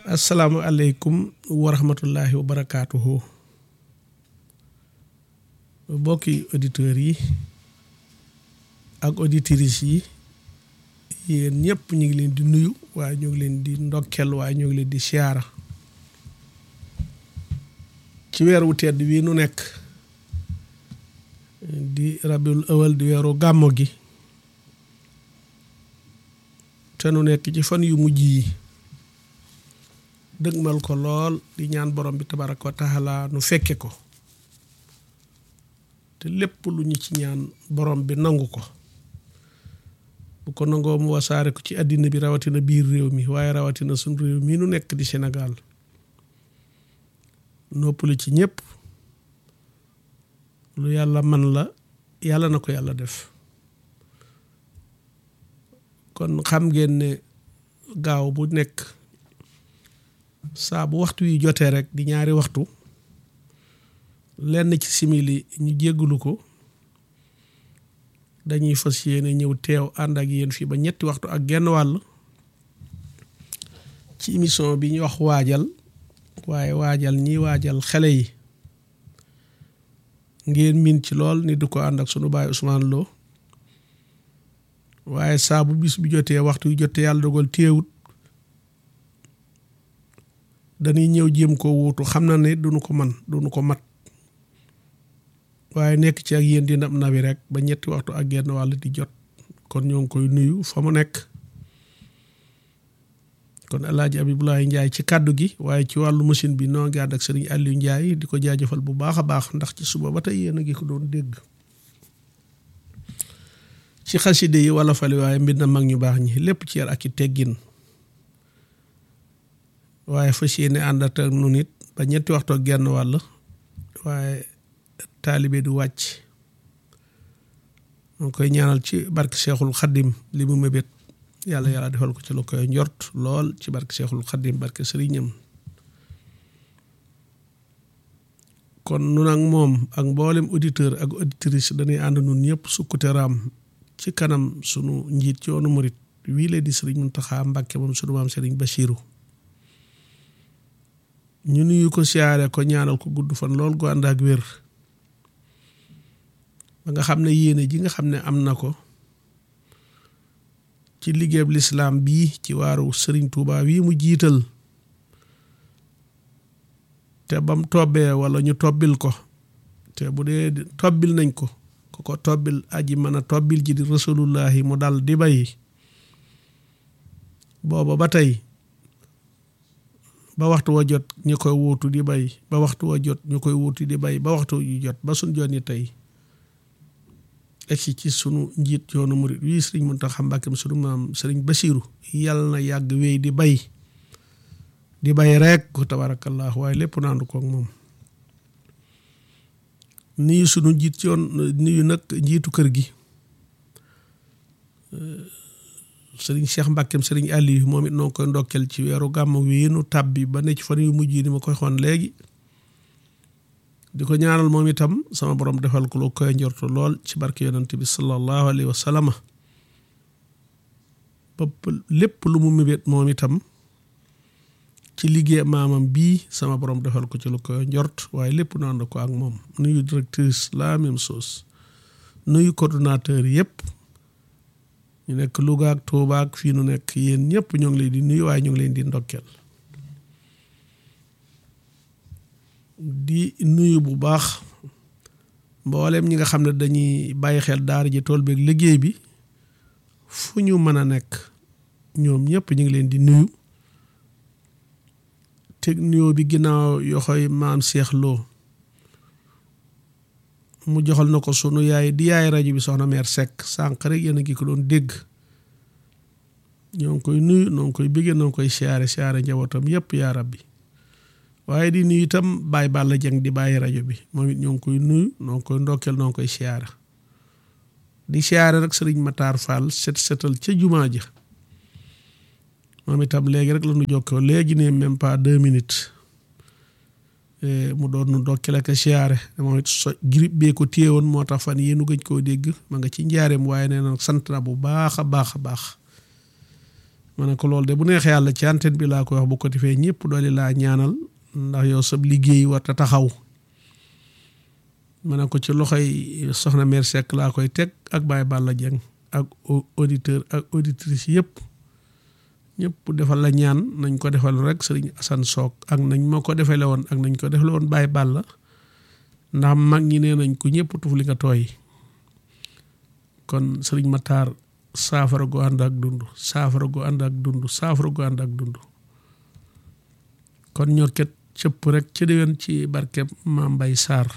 asalaamualeykum wa rahmatullahi wa barakaatuhu bokki auditeurs yi ak auditrices yi yéen ñëpp ñu ngi leen di nuyu waaye ñu ngi leen di ndokkel waaye ñu ngi leen di siyaara ci weer wu tedd bii nu nekk di rabiul awal di weeru gàmmo gi te nu nekk ci fan yu mujj yi dëgmal ko lool di ñaan borom bi tabaraka wa taala nu fekke ko te lépp lu ñu ci ñaan borom bi nangu ko bu ko nangoo mu wasaare ko ci àddina bi rawatina biir réew mi waaye rawatina suñ réew mii nu nekk di Sénégal noppalu ci ñëpp lu yàlla man la yàlla na ko yàlla def kon xam ngeen ne gaaw bu nekk saa bu waxtu yi jotee rek di ñaari waxtu lenn ci simili ñu jéggulu ko dañuy fas yéene ñëw teew ànd ak yéen fii ba ñetti waxtu ak genn wàll ci émission bi ñu wax waajal waaye waajal ñi waajal xale yi ngeen miin ci lool ni du ko ànd ak sunu baay Ousmane Lo waaye saa bu bis bi jotee waxtu yu jotee yàlla dogal téewut dañuy ñëw jéem koo wuutu xam na ne duñu ko man duñu ko mat waaye nekk ci ak yéen di nab nabi rek ba ñetti waxtu ak genn wàll di jot kon ñoo ngi koy nuyu fa mu nekk kon alaaji Abibulaay Njaay ci kàddu gi waaye ci wàllu machine bi noo ngi ànd ak sëriñ Aliou Njaay di ko jaajëfal bu baax a baax ndax ci suba ba tey yéen a ngi ko doon dégg ci xaside yi wala fali waaye mbir na mag ñu baax ñi lépp ci yar ak i teggin waaye fas yéene ànd ak nu nit ba ñetti waxtu ak genn wàll waaye taalibe du wàcc moo koy ñaanal ci barke Seexul Xaddim li mu mébét yàlla yàlla defal ko ci lu koy njort lool ci barke Seexul Xaddim barke sëriñam kon nun ak moom ak mboolem auditeur ak auditrice dañuy ànd nun ñëpp sukkute raam ci kanam sunu njiit ci yoonu murit wii lee di sëriñ Muntaxa Mbàkke moom sunu maam sëriñ Bachiru ñu nuyu ko siyaare ko ñaanal ko gudd fan lool gu ànd ak wér ba nga xam ne yéene ji nga xam ne am na ko ci liggéeyab lislaam bii ci waaru sëriñ Tuubaa wii mu jiital te bam tobbee wala ñu tobbil ko te bu dee tobbil nañ ko ku ko tobbil aji mën a tobbil ji di rasulullahi mu dal di bay booba ba tey ba waxtu wa jot ñu koy wuutu di bay ba waxtu wa jot ñu koy wuutu di bay ba waxtu yu jot ba suñ joon yi tey egsi ci sunu njiit yoonu murit wii sëriñ Muntaxa Mbàkke sunu maam sëriñ Basiiru yàlla na yàgg wéy di bay di bay rek ko tabarakallah waaye lépp naandu koog moom nuyu sunu njiit yoon nuyu nag njiitu kër gi sëriñ Cheikh Mbàkkeem sëriñ Aliou moom it noo koy ndokkel ci weeru gàmm wi nu tàbbi ba ne ci fan yu mujj yi ni ma koy xoon léegi di ko ñaanal moom itam sama borom defal ko lu koy njortu lool ci barke yonent bi sallallahu alayhi wa sallam ba lépp lu mu mébét moom itam ci liggéey maamam bii sama borom defal ko ci lu koy njort waaye lépp naan ko ak moom nuyu directrice la même chose nuyu coordonnateur yëpp ñu nekk Louga ak Touba ak fii nu nekk yéen ñëpp ñoo ngi leen di nuyu waaye ñu ngi leen di ndokkeel di nuyu bu baax mboolem ñi nga xam ne dañuy bàyyi xel daara ji tool beeg liggéey bi fu ñu mën a nekk ñoom ñëpp ñu ngi leen di nuyu teg nuyoo bi ginnaaw yoxoy maam Cheikh Lo mu joxal na ko sunu yaay di yaay rajo bi soxna meer Seck sànq rek yéen a ngi ko doon dégg ñoo ngi koy nuyu noo ngi koy bëggee noo ngi koy siyaare siyaare njabootam yëpp yaa rabbi waaye di nuyu itam Baye Balla Dieng di bàyyi rajo bi moom it ñoo ngi koy nuyu noo ngi koy ndokkeel noo ngi koy siyaare di siyaare rek sëriñ Matar Fall set setal ca jumaa ja moom itam léegi rek la ñu jokkoo léegi ne même pas deux minutes mu doon nu ndokkeel ak siyaare moom it so girib bee ko téye woon moo tax fan yéenu gëj koo dégg ma nga ci njaareem waaye nee na sant na bu baax a baax a baax ma ne ko loolu de bu neexee yàlla ci antenne bi laa koy wax bu ko defee ñëpp doole laa ñaanal ndax yow sab liggéey war ta taxaw ma ne ko ci loxoy soxna mère Seck laa koy teg ak Baye Balla Dieng ak auditeur ak auditrice yëpp ñëpp defal la ñaan nañ ko defal rek sëriñ Assane Sock ak nañ ma ko defale woon ak nañ ko defale woon Baye Balla ndax mag ñi nee nañ ko ñëpp tuf li nga tooy kon sëriñ Matar saafara gu ànd ak dund saafara gu ànd ak dund saafara gu ànd ak dund kon ñoo ket cëpp rek ci déwén ci barkeb Maam Mbay Sarr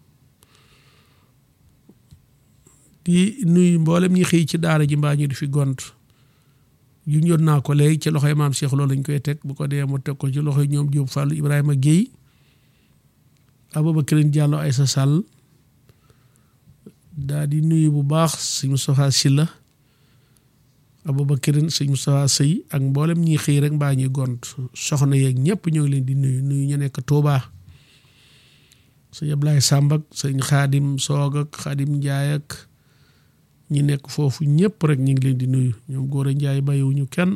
di nuyu mboolem ñi xëy ci daara ji mbaa ñu di fi gont yu ñoon naa ko léegi ci loxoy maam Cheikh loolu lañ koy teg bu ko dee mu teg ko ci loxoy ñoom Diop Fall Ibrahima Guèye Aboubacar Diallo Aïssa Sall daa di nuyu bu baax sëñ Moustapha Silla Aboubacar sëñ Moustapha Sëy ak mboolem ñi xëy rek mbaa ñuy gont soxna yeeg ñëpp ñoo ngi leen di nuyu nuyu ñu nekk Touba sëñ Ablaye Samb ak sëñ Xaadim Soog ak Xaadim Njaay ak ñi nekk foofu ñëpp rek ñu ngi leen di nuyu ñoom góor a njaay bàyyiwuñu kenn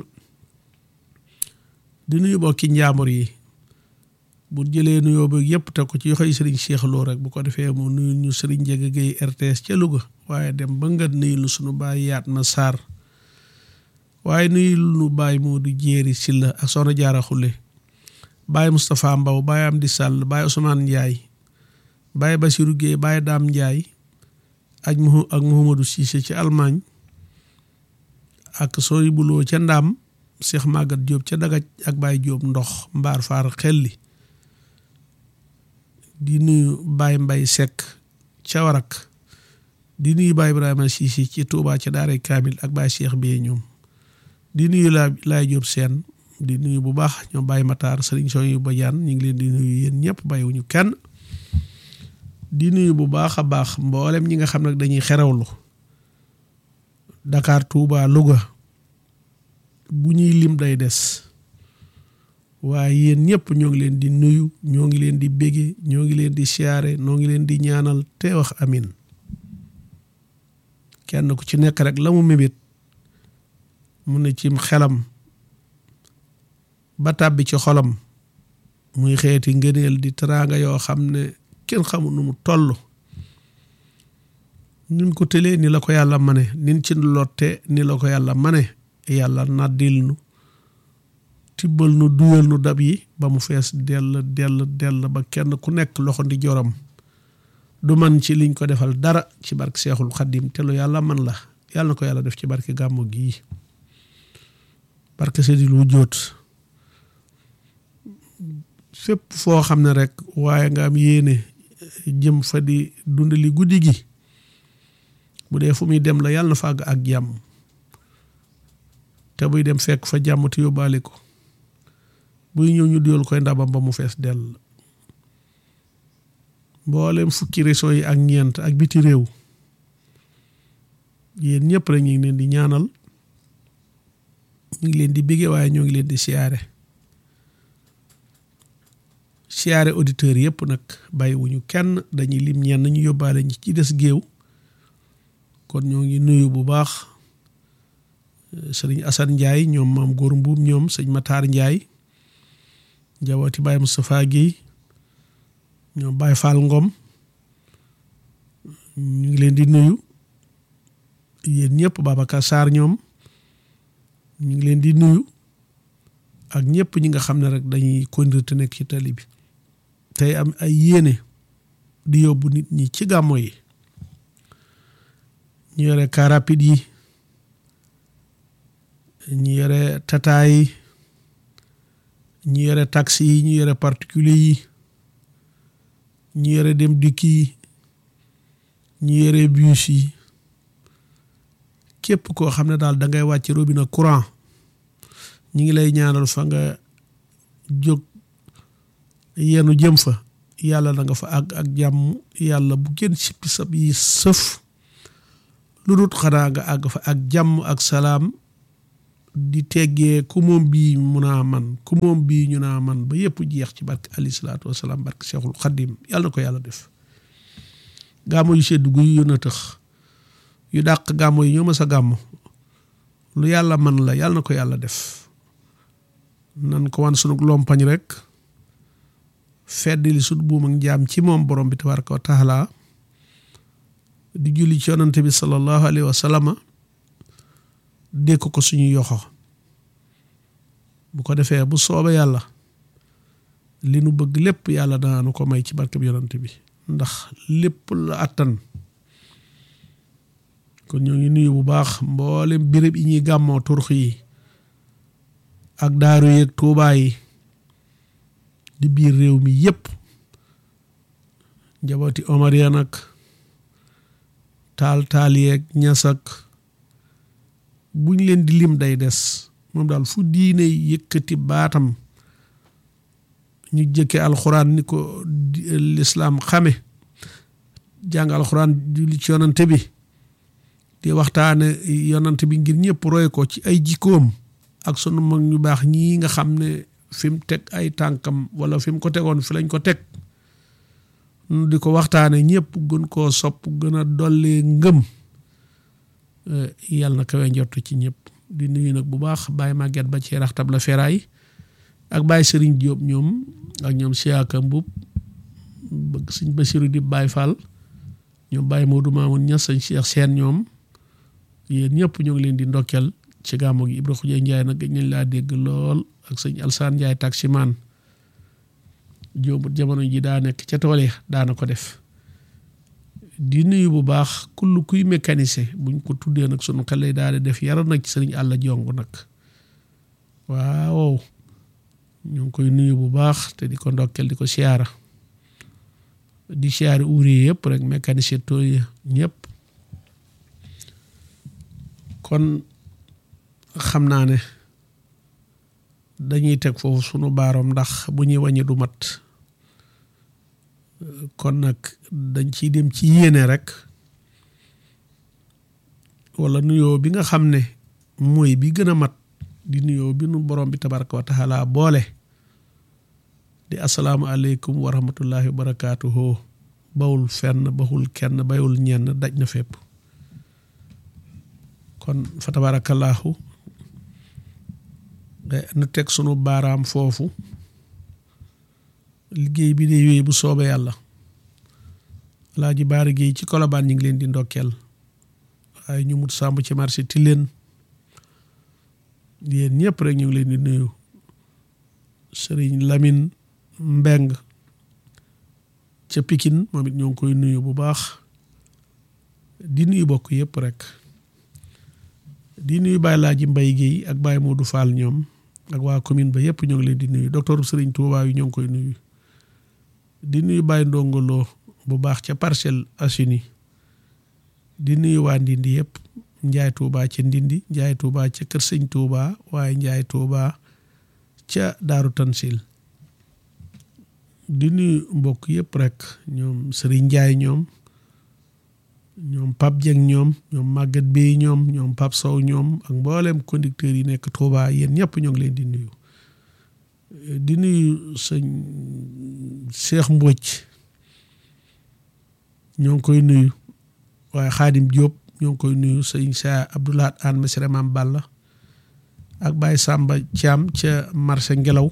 di nuyu bokki njaamur yi bu jëlee nuyoo ba yëpp te ko ci yoxoy sëriñ Cheikh Lo rek bu ko defee mu nuyu ñu sëriñ Njëga Gay RTS ca Louga waaye dem ba nga nuyu lu sunu baay yaat ma Sarr waaye nuyu lu baay moo du jéeri Silla ak soxna Jaara Xulle baay Moustapha Mbaw baay Amdi Sall baay Ousmane Ndiaye baay Basiru Guèye baay Daam Ndiaye ak mu ak Mouhamadou Cissé ci Allemagne ak sooy buloo ca Ndaam Cheikh Magat Diop ca Dagaj ak Baye Diop ndox mbaar faar xelli di nuyu Baye Mbay Seck ca Warak di nuyu Baye Ibrahima Cissé ci Touba ca Daaray Kaamil ak Baye Cheikh Biye ñoom di nuyu laa Laay Diop seen di nuyu bu baax ñoom Baye Matar Sëriñ Soy ba jaan ñu ngi leen di nuyu yéen ñëpp bàyyiwuñu kenn di nuyu bu baax a baax mboolem ñi nga xam nag dañuy xerawlu Dakar Touba Louga bu ñuy lim day des waaye yéen ñëpp ñoo ngi leen di nuyu ñoo ngi leen di bége ñoo ngi leen di siyaare ñoo ngi leen di ñaanal te wax amin kenn ku ci nekk rek la mu mébét mu ne cim xelam ba tàbbi ci xolam muy xeeti ngëneel di teraanga yoo xam ne kenn xamul nu mu toll nin ko tëlee ni la ko yàlla mane nin ci lotte ni la ko yàlla mane yàlla naddil nu tibbal nu duyal nu dab yi ba mu fees dell dell dell ba kenn ku nekk loxo ndi joram du man ci liñ ko defal dara ci barke seexul xaddim te lu yàlla man la yàlla na ko yàlla def ci barke gàmmu gii barke seydil wu jóot fépp foo xam ne rek waaye nga am yéene jëm fa di dundali guddi gi bu dee fu muy dem la yàlla na fa àgg ak jàmm te buy dem fekk fa jàmm te yóbbaale ko buy ñëw ñu duyal koy ndabam ba mu fees dell mboolem fukki régions yi ak ñeent ak biti réew yéen ñëpp rek ñu ngi leen di ñaanal ñu ngi leen di bégge waaye ñoo ngi leen di siyaare siyaare auditeurs yëpp nag bàyyiwuñu kenn dañuy lim ñenn ñu yóbbaale ñi ci des géew kon ñoo ngi nuyu bu baax sëriñ Assane Ndiaye ñoom maam góor mbuum ñoom sëñ Matar Ndiaye njabooti Baye Moustapha Guèye ñoom Baye Fall Ngom ñu ngi leen di nuyu yéen ñëpp Babacar Sarr ñoom ñu ngi leen di nuyu ak ñëpp ñi nga xam ne rek dañuy conduire te nekk ci tali bi tey am ay yéene di yóbbu nit ñi ci gàmmo yi ñu yore car rapide yi ñu yore tata yi ñu yore taxi yi ñu yore particulier yi ñu yore dem dikk yi ñu yore bus yi képp koo xam ne daal da ngay wàcc robinet courant ñi ngi lay ñaanal fa nga jóg yenu jëm fa yàlla na nga fa àgg ak jàmm yàlla bu gën sippi sab yi sëf lu dut xanaa nga àgg fa ak jàmm ak salaam di teggee ku moom bii mun a man ku moom bii ñu naa man ba yëpp jeex ci barke alayhi salaatu wasalaam barke Seexul Xaddim yàlla na ko yàlla def gàmmo yu sedd guy yu na tëx yu dàq gàmmo yi ñoo ma sa gàmmo lu yàlla man la yàlla na ko yàlla def nan ko wan sunu lompañ rek feddili sut buum ak jaam ci moom borom bi tabaraka wa taala di julli ci yonante bi sallallahu alayhi wa sallama dékk ko suñu yoxo bu ko defee bu soobee yàlla li nu bëgg lépp yàlla danaanu ko may ci barkeb yonante bi ndax lépp la attan kon ñoo ngi nuyu bu baax mboolem béréb yi ñuy gàmmoo turux yi ak daaru yeeg tuubaa yi di biir réew mi yépp njabooti omar ya nag taal taal yeeg ñasak buñ leen di lim day des moom daal fu diine yëkkati baatam ñu jëkke alxuraan ni ko lislaam xame jàng alxuraan julli ci yonante bi di waxtaane yonante bi ngir ñëpp roy ko ci ay jikkoom ak sunu mag ñu baax ñii nga xam ne fi mu teg ay tànkam wala fi mu ko tegoon fi lañ ko teg nu di ko waxtaane ñëpp gën koo sopp gën a dollee ngëm yàlla na kawe njort ci ñëpp di nuyu nag bu baax Baye Maguette ba ci raxtab la feraay ak Baye Serigne Diop ñoom ak ñoom Siaka Mbub bëgg Sëñ Basiru di Baye Fall ñoom Baye Modou Mamoun Niass Sëñ Cheikh Sène ñoom yéen ñëpp ñoo ngi leen di ndokkeel ci gàmmu gi Ibra Xuja Njaay nag gëj nañ laa dégg lool ak sëñ Alsaan Njaay taximaan jóobut jamono ji daa nekk ca tool yi daana ko def di nuyu bu baax kull kuy mécanicien buñ ko tuddee nag sunu xel lay daal di def yaral nag ci sëriñ àlla jong nag waaw ñu ngi koy nuyu bu baax te di ko ndokkeel di ko siyaara di siyaari ouvrier yëpp rek mécanicien tool yi ñëpp kon xam naa ne dañuy teg foofu sunu baaroom ndax bu ñuy wàññi du mat kon nag dañ ciy dem ci yéene rek wala nuyoo bi nga xam ne mooy bi gën a mat di nuyoo bi nu borom bi tabaraka wa taala boole di asalaamu aleykum wa rahmatullahi wa barakaatuhu bawul fenn baxul kenn bayul ñenn daj na fépp kon fa tabarakallahu nu teg sunu baaraam foofu liggéey bi de yooyu bu soobee yàlla Alaaji Baara Géey ci Kolobaan ñu ngi leen di ndokkeel waaye ñu mut sàmb ci marché Tilène yéen ñëpp rek ñu ngi leen di nuyu Sëriñ Lamin Mbeng ca Pikin moom it ñoo ngi koy nuyu bu baax di nuyu bokk yëpp rek di nuyu Baye Laaji Mbay Géey ak Baye Modou Fall ñoom ak waa commune ba yëpp ñoo ngi leen di nuyu docteur Sëriñ Tuubaa yi ñoo ngi koy nuyu di nuyu Baye Ndongolo bu baax ca Parcelles Assainies di nuyu waa Ndindi yëpp Njaay Tuubaa ca Ndindi Njaay Tuubaa ca Kër Sëñ Tuubaa waaye Njaay Tuubaa ca Daaru Tansil di nuyu mbokk yëpp rek ñoom Sëriñ Njaay ñoom ñoom Pape Dieng ñoom ñoom Maguette Bey ñoom ñoom Pape Sow ñoom ak mboolem conducteurs yi nekk Touba yéen ñëpp ñoo ngi leen di nuyu di nuyu sëñ Cheikh Mbodj ñoo ngi koy nuyu waaye Xaadim Diop ñoo ngi koy nuyu sëñ sa Abdoulahat An Mesere Mam Balla ak Baye Samba Thiam ca marché Ngelaw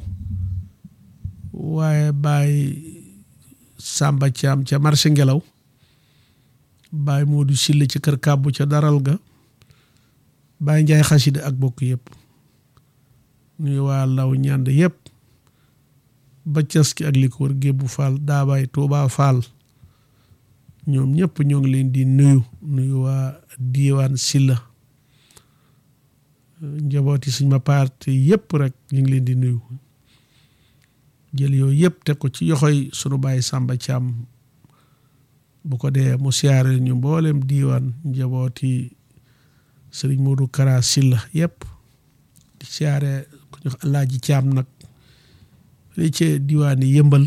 waaye Baye Samba Thiam ca marché Ngelaw Baye Modou Sille ci kër kàbbu ca daral ga Baye Njaay xasida ak bokk yëpp nuyu waa law ñànd yëpp ba cas ki ak li ko wër gébbu Fall daabaay Tuubaa Fall ñoom ñëpp ñoo ngi leen di nuyu nuyu waa diiwaan Silla njabooti suñ ma parti yëpp rek ñu ngi leen di nuyu jël yooyu yëpp teg ko ci yoxoy sunu Baye Samba Thiam bu ko dee mu siyaare ñu mboolem diiwaan njabooti sëriñ Modou Kara Silla yëpp di siyaare ku ñu Alaaji Caam nag li ci diwaan yi yëmbal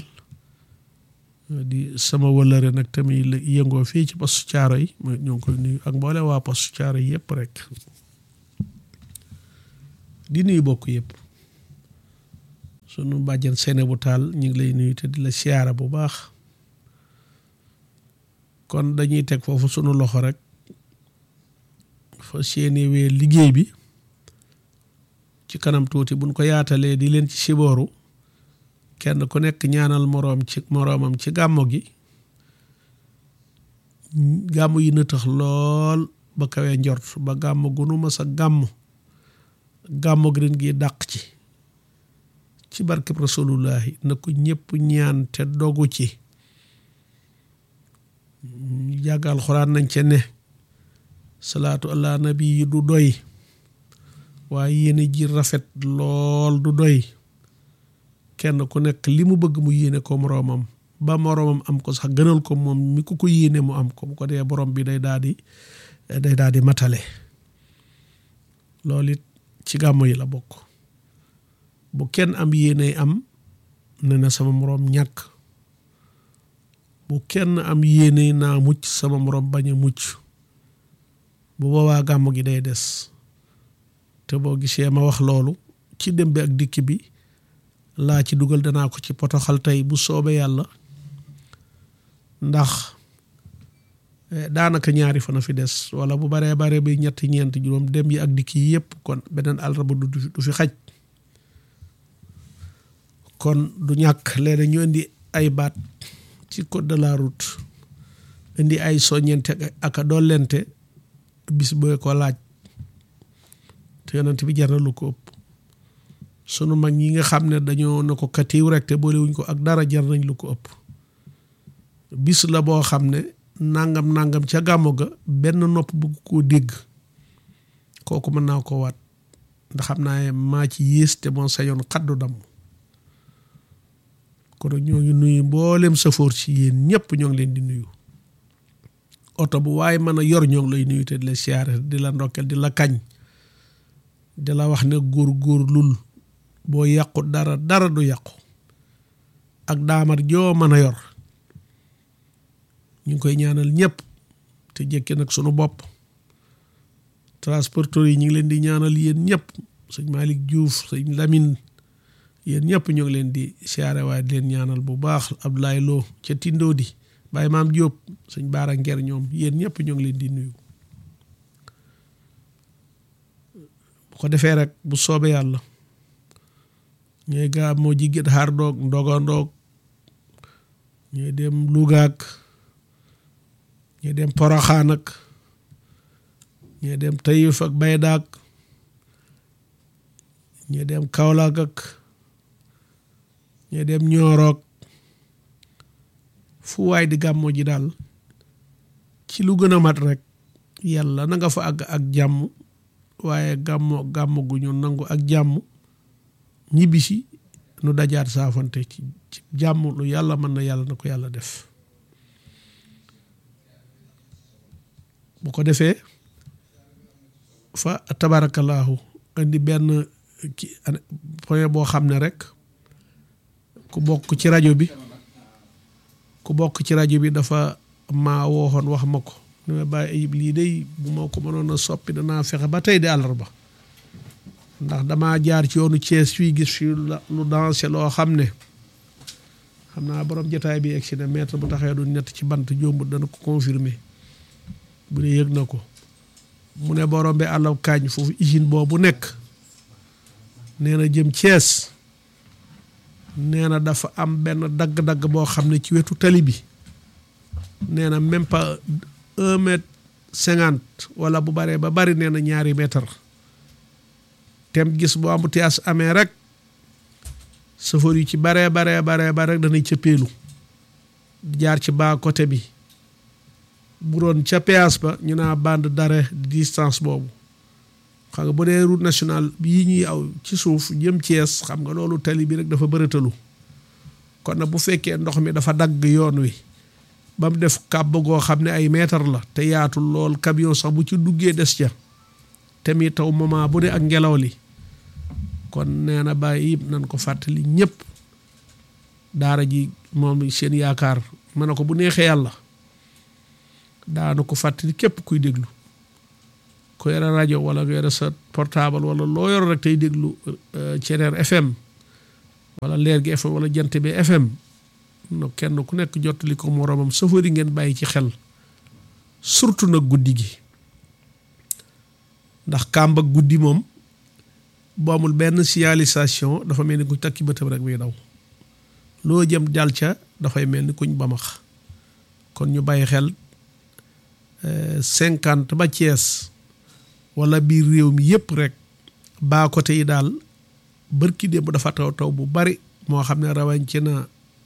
di sama wëllëre nag tamit yëngoo fii ci postu caaro yi mooy ñoo ngi koy nuyu ak mboolem waa postu caaro yi yëpp rek di nuyu bokk yëpp sunu bàjjen seene bu taal ñu ngi lay nuyu te di la siyaara bu baax kon dañuy teg foofu sunu loxo rek fa séenewee liggéey bi ci kanam tuuti buñ ko yaatalee di leen ci sibooru kenn ku nekk ñaanal moroom ci moroomam ci gàmmo gi gàmmo yi na tax lool ba kawee njort ba gàmmo gunu ma sa gàmmo gàmmo gi ren gi dàq ci ci barkeb rasulullahi na ko ñëpp ñaan te dogu ci jàgg alxuraan nañ ca ne salaatu allah nabi yi du doy waaye yéene ji rafet lool du doy kenn ku nekk li mu bëgg mu yéene ko moroomam ba moroomam am ko sax gënal ko moom mi ku ko yéene mu am ko bu ko dee borom bi day daal di day daal di matale loolu it ci gàmmo yi la bokk bu kenn am yéene am ne na sama moroom ñàkk bu kenn am yéene naa mucc sama moroom bañ a mucc bu boobaa gàmmu gi day des te boo gisee ma wax loolu ci dem bi ak dikk bi laa ci dugal danaa ko ci potoxal tey bu soobee yàlla ndax daanaka ñaari fan a fi des wala bu baree bare bi ñetti ñeenti juróom dem yi ak dikk yi yëpp kon beneen àllarba du du fi xaj kon du ñàkk léeg ñu indi ay baat ci code de la route indi ay soññente ak a dollente bis booy ko laaj te yonent bi jar na lu ko ëpp sunu mag ñi nga xam ne dañoo na ko katiw rek te boolewuñ ko ak dara jar nañ lu ko ëpp bis la boo xam ne nangam nangam ca gàmmu ga benn nopp bëgg koo dégg kooku mën naa ko waat ndax xam naa maa ci yées te moo sañoon xaddu damm kon ñoo ngi nuyu mboolem safoor ci yéen ñëpp ñoo ngi leen di nuyu oto bu waaye mën a yor ñoo ngi lay nuyu te di la siyaare di la ndokkel di la kañ di la wax ne góor góor lul boo yàqu dara dara du yàqu ak daamar joo mën a yor ñu ngi koy ñaanal ñëpp te jekki nag sunu bopp transporteur yi ñu ngi leen di ñaanal yéen ñëpp sëñ Malick Diouf sëñ Lamine yéen ñëpp ñu ngi leen di siyaare waaye di leen ñaanal bu baax Abdoulaye Lo ca Tindo di Baye Maam Diop sëñ Baara Nger ñoom yéen ñëpp ñu ngi leen di nuyu bu ko defee rek bu soobee yàlla ñooy gaa moo jigéen xaar doog ndoga ndoog ñooy dem Lougaak ñooy dem Poroxaan ak ñooy dem Taïf ak Baydaak ñooy dem Kaolack ak ñooy dem Ñooroog fu waay di gàmmoo ji daal ci lu gën a mat rek yàlla na nga fa àgg ak jàmm waaye gàmmo gàmmo gu ñu nangu ak jàmm ñibbisi nu dajaat saafante ci jàmm lu yàlla mën na yàlla na ko yàlla def bu ko defee fa tabarakallahu indi benn ki point boo xam ne rek ku bokk ci rajo bi ku bokk ci rajo bi dafa maa wooxoon wax ma ko ni ma bàyyi ayib lii day bu ma ko mënoon a soppi danaa fexe ba tey di àllarba ndax damaa jaar ci yoonu Thiès fii gis fii lu dansé loo xam ne xam naa borom jotaay bi egsi ne maître bu taxee du ñett ci bant jombut dana ko confirmer bu dee yëg na ko mu ne borom bi àllaw kaañ foofu usine boobu nekk nee na jëm Thiès nee na dafa am benn dagg-dagg boo xam ne ci wetu tali bi nee na même pas un mètre cinquante wala bu baree ba bari nee na ñaari mètre tem gis bu embouteillage amee rek chauffeur yi ci baree baree baree bare rek danay cëppeelu jaar ci baa côté bi bu doon ca péage ba ñu naa bande d'arrêt distance boobu xam nga bu dee route nationale bii ñuy aw ci suuf jëm Thiès xam nga loolu tali bi rek dafa bërëtalu kon nag bu fekkee ndox mi dafa dagg yoon wi ba mu def kàbb goo xam ne ay mètre la te yaatul lool camion sax bu ci duggee des ca te mi taw moment bu dee ak ngelaw li kon nee na bàyyi yëpp nañ ko fàttali ñëpp daara ji moom seen yaakaar ma ne ko bu neexee yàlla daana ko fàttali képp kuy déglu ku yore rajo wala ku yore sa portable wala loo yor rek tey déglu Ceneer FM wala leer gi FM wala jant bi FM no kenn ku nekk jottali ko moroomam safari ngeen bàyyi ci xel surtout nag guddi gi ndax kàmb ak guddi moom bu amul benn signalisation dafa mel ni kuñ takki bëtam rek muy daw loo jëm jàll ca dafay mel ni kuñ bamax kon ñu bàyyi xel cinquante ba Thiès wala biir réew mi yëpp rek baa côté yi daal bërki démb dafa taw taw bu bari moo xam ne rawañ ci na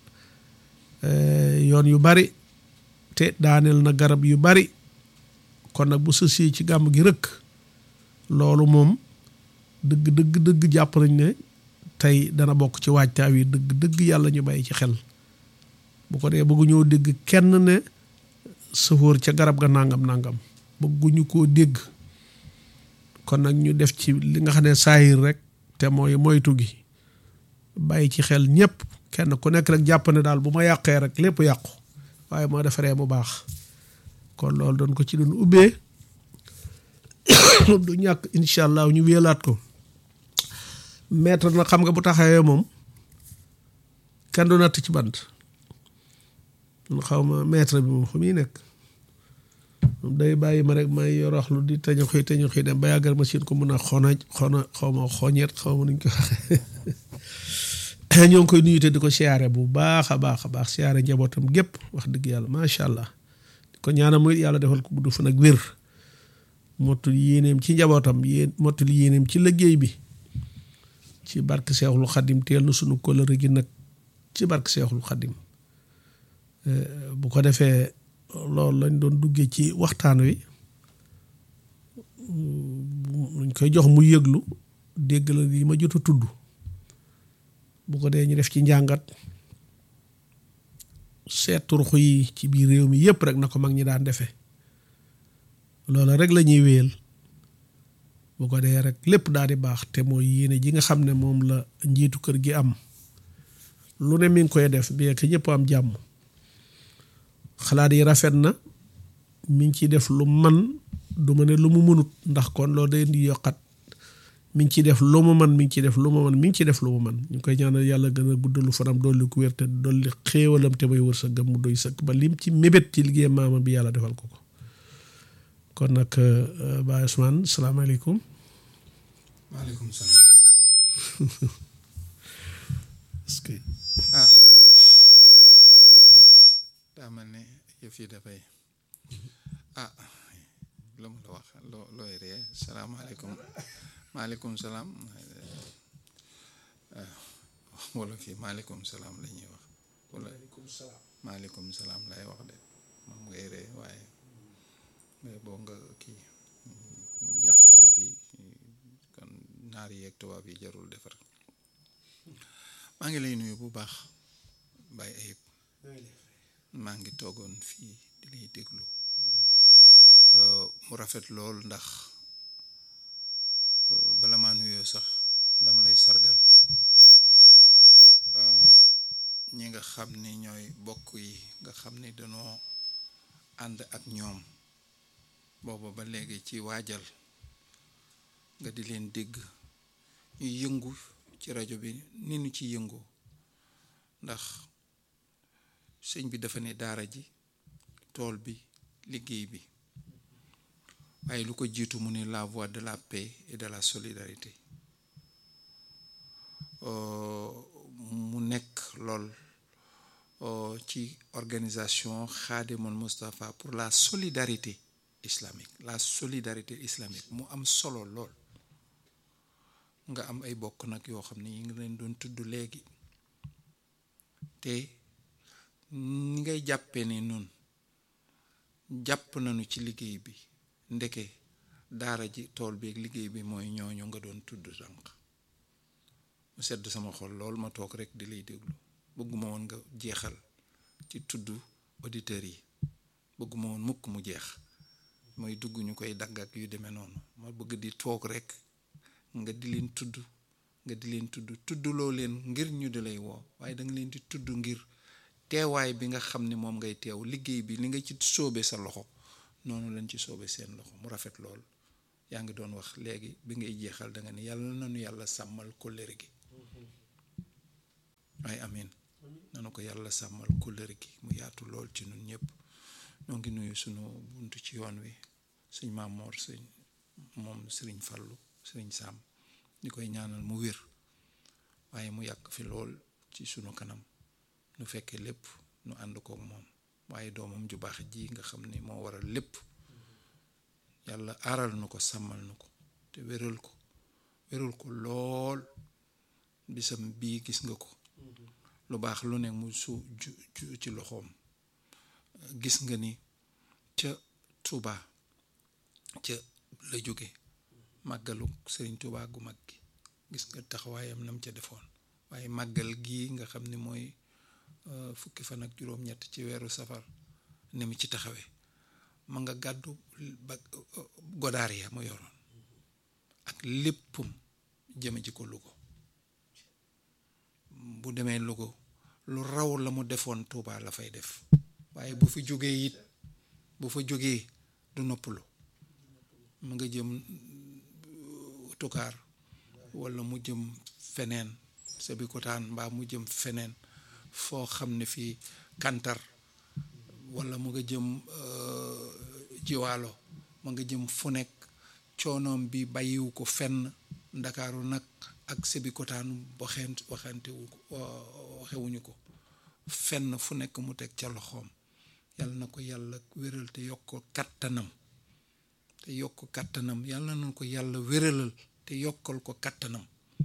yoon yu bari te daaneel na garab yu bari kon nag bu sësee ci gàmm gi rëkk loolu moom dëgg dëgg dëgg jàpp nañ ne tey dana bokk ci waajtaaw yi dëgg dëgg yàlla ñu bàyyi ci xel bu ko dee bëggu ñoo dégg kenn ne sëfoor ca garab ga nangam nangam bëgguñu koo dégg kon nag ñu def ci li nga xam ne saayir rek te mooy moytu gi bàyyi ci xel ñëpp kenn ku nekk rek jàpp ne daal bu ma yàqee rek lépp yàqu waaye moo defaree mu baax kon loolu doon ko ci doon ubbee du ñàkk incha allah ñu wéelaat ko maître na xam nga bu taxawee moom kenn du natt ci bant mun xaw ma maître bi moom fu muy nekk moom day bàyyi ma rek may yoroxlu di teñu xëy teñu xëy dem ba yàggal machine ko mun a xona xona xaw ma xoñeet xaw ma nuñ ko waxee ñoo ngi koy nuyu te di ko siyaare bu baax a baax a baax siyaare njabootam gépp wax dëgg yàlla macha allah di ko ñaanal muy yàlla defal ko gudd fan ak wér mottul yéeneem ci njabootam yéen mottul yéeneem ci liggéey bi ci barke Seexul Xadim teel na sunu kóllëre gi nag ci barke Seexul Xadim bu ko defee loolu lañ doon duggee ci waxtaan wi luñ koy jox mu yëglu dégg la yi ma jot a tudd bu ko dee ñu def ci njàngat seet turxu yi ci biir réew mi yépp rek na ko mag ñi daan defee loola rek la ñuy wéyal bu ko dee rek lépp daal di baax te mooy yéene ji nga xam ne moom la njiitu kër gi am lu ne mi ngi koy def bien que ñëpp am jàmm xalaat yi rafet na mi ngi ciy def lu man du ma ne lu mu mënut ndax kon loolu day indi yokkat mi ngi ciy def lu mu man mi ngi ciy def lu mu man mi ngi ciy def lu mu man ñu ngi koy ñaanal yàlla gën a guddalu fanam dolli ku wér te dolli xéewalam te may wër sa gëm mu doy sëkk ba lim ci mébét ci liggéey maama bi yàlla defal ko ko kon nag Baye Ousmane salaamaaleykum. maaleykum salaam. est-ce que. ah daa mel ne yëf yi dafay ah lu mu la wax loo looy ree salaamaaleykum maaleykum salaam wala fii maaleykum salaam la ñuy wax wala maaleykum salaam lay wax de moom ngay ree waaye boo nga kii yàq wala fii kon naar yi ak tubaab yi jarul defar maa ngi lay nuyu bu baax Baye Ayib maa ngi toogoon fii di lay déglu mu rafet lool ndax bala maa nuyoo sax dama lay sargal ñi nga xam ni ñooy bokk yi nga xam ni dañoo ànd ak ñoom booba ba léegi ci waajal nga di leen dégg ñu yëngu ci rajo bi ni ñu ci yëngu ndax sëñ bi dafa ne daara ji tool bi liggéey bi waaye lu ko jiitu mu ne la voie de la paix et de la solidarité mu nekk lool ci organisation Khadimul Moustapha pour la solidarité islamique la solidarité islamique mu am solo lool nga am ay bokk nag yoo xam ne yi ngi leen doon tudd léegi te ni ngay jàppee ne nun jàpp nañu ci liggéey bi ndeke daara ji tool bi ak liggéey bi mooy ñooñu nga doon tudd sànq mu sedd sama xol lool ma toog rek di lay déglu bëgguma woon nga jeexal ci tudd auditeurs yi bëgguma woon mukk mu jeex mooy dugg ñu koy dagg ak yu demee noonu ma bëgg di toog rek nga di leen tudd nga di leen tudd tuddloo leen ngir ñu di lay woo waaye da nga leen di tudd ngir teewaay bi nga xam ne moom ngay teew liggéey bi li nga ci sóobe sa loxo noonu lañ ci sóobe seen loxo mu rafet lool yaa ngi doon wax léegi bi ngay jeexal da nga ne yàlla nanu yàlla sàmmal kóllëre gi waaye amin nanu ko yàlla sàmmal kóllëre gi mu yaatu lool ci nun ñëpp ñoo ngi nuyu sunu buntu ci yoon wi sëñ Maamoor sëñ moom sëriñ Fallu sëriñ Sam ñu koy ñaanal mu wér waaye mu yàgg fi lool ci sunu kanam nu fekkee lépp nu ànd kook moom waaye doomam ju baax ji nga xam ni moo waral lépp yàlla aaral nu ko sàmmal nu ko te wéral ko wéral ko lool bisam bii gis nga ko lu baax lu ne mu su ju ju ci loxoom gis nga ni ca Touba ca la jóge màggalu Sëriñ Touba gu mag gi gis nga taxawaayam nam ca defoon waaye màggal gii nga xam ni mooy fukki fan ak juróom-ñett ci weeru safar ni mu ci taxawee ma nga gàddu ba godaar ya mu yoroon ak léppam jëme ji ko Louga bu demee Louga lu raw la mu defoon Touba la fay def waaye bu fi jógee it bu fa jógee du noppalu mu nga jëm tukaar walla mu jëm feneen Sébikotane mbaa mu jëm feneen foo xam ne fii kantar walla mu nga jëm jiwaalo mu nga jëm fu nekk coonoom bi bàyyiwu ko fenn ndakaaru nag ak Sébikotane waxent waxantewu ko waxewuñu ko fenn fu nekk mu teg ca loxoom yàlla na ko yàlla wéral te yokk ko kattanam te yokk kattanam yàlla na ko yàlla wéralal te yokkal ko kattanam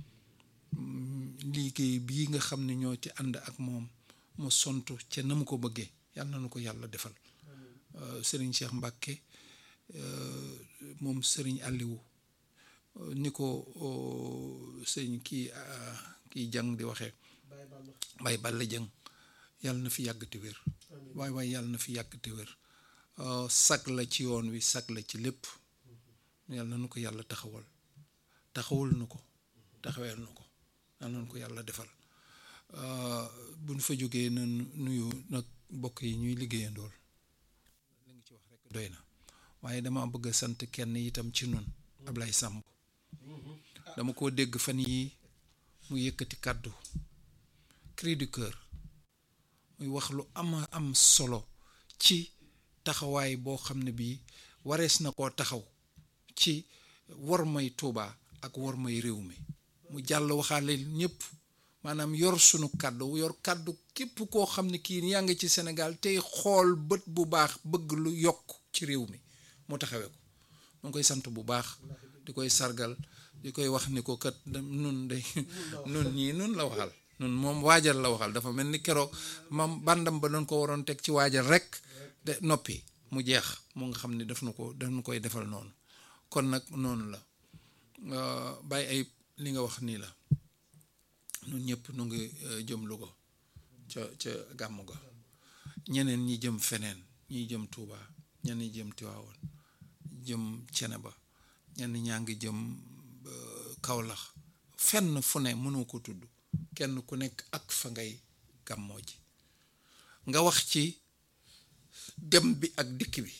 liggéey bii nga xam ne ñoo ci ànd ak moom mu sontu ca na mu ko bëggee yàlla na ko yàlla defal sëriñ Cheikh Mbacke moom sëriñ Aliou ni ko sëriñ kii kii jàng di waxee bay balla jëng yàlla na fi yàgg te wér waay waay yàlla na fi yàgg te wér sag la ci yoon wi sag la ci lépp yàlla na ko yàlla taxawal taxawul nu ko taxaweel nu ko yàlla na ko yàlla defal bu ñu fa jógee na nuyu nag mbokk yi ñuy liggéeyandool li nga ci wax rek doy na waaye dama bëgg a sant kenn itam ci nun Ablaye Samb dama ko dégg fan yi mu yëkkati kàddu cri du cœur muy wax lu ama am solo ci taxawaay boo xam ne bii warees na koo taxaw ci war may Tuuba ak war may réew mi mu jàll waxaale ñëpp maanaam yor sunu kàddu yor kàddu képp koo xam ne kii yaa ngi ci Sénégal tey xool bët bu baax bëgg lu yokk ci réew mi mu taxawee ko mu ngi koy sant bu baax di koy sargal di koy wax ni ko kat nun day nun ñii nun la waxal nun moom waajal la waxal dafa mel ni keroog mam bandam ba doon ko waroon teg ci waajal rek de noppi mu jeex mu nga xam ne daf nu ko daf nu koy defal noonu kon nag noonu la bàyyi ay li nga wax nii la nun ñëpp nu ngi jëm Louga ca ca gàmmu ga ñeneen ñi jëm feneen ñi jëm Touba ñenn ñi jëm Tiwaawoon jëm Ceneba ñenn ñaa ngi jëm Kawlax fenn fu ne mënoo ko tudd kenn ku nekk ak fa ngay gàmmoo ji nga wax ci dem bi ak dikk bi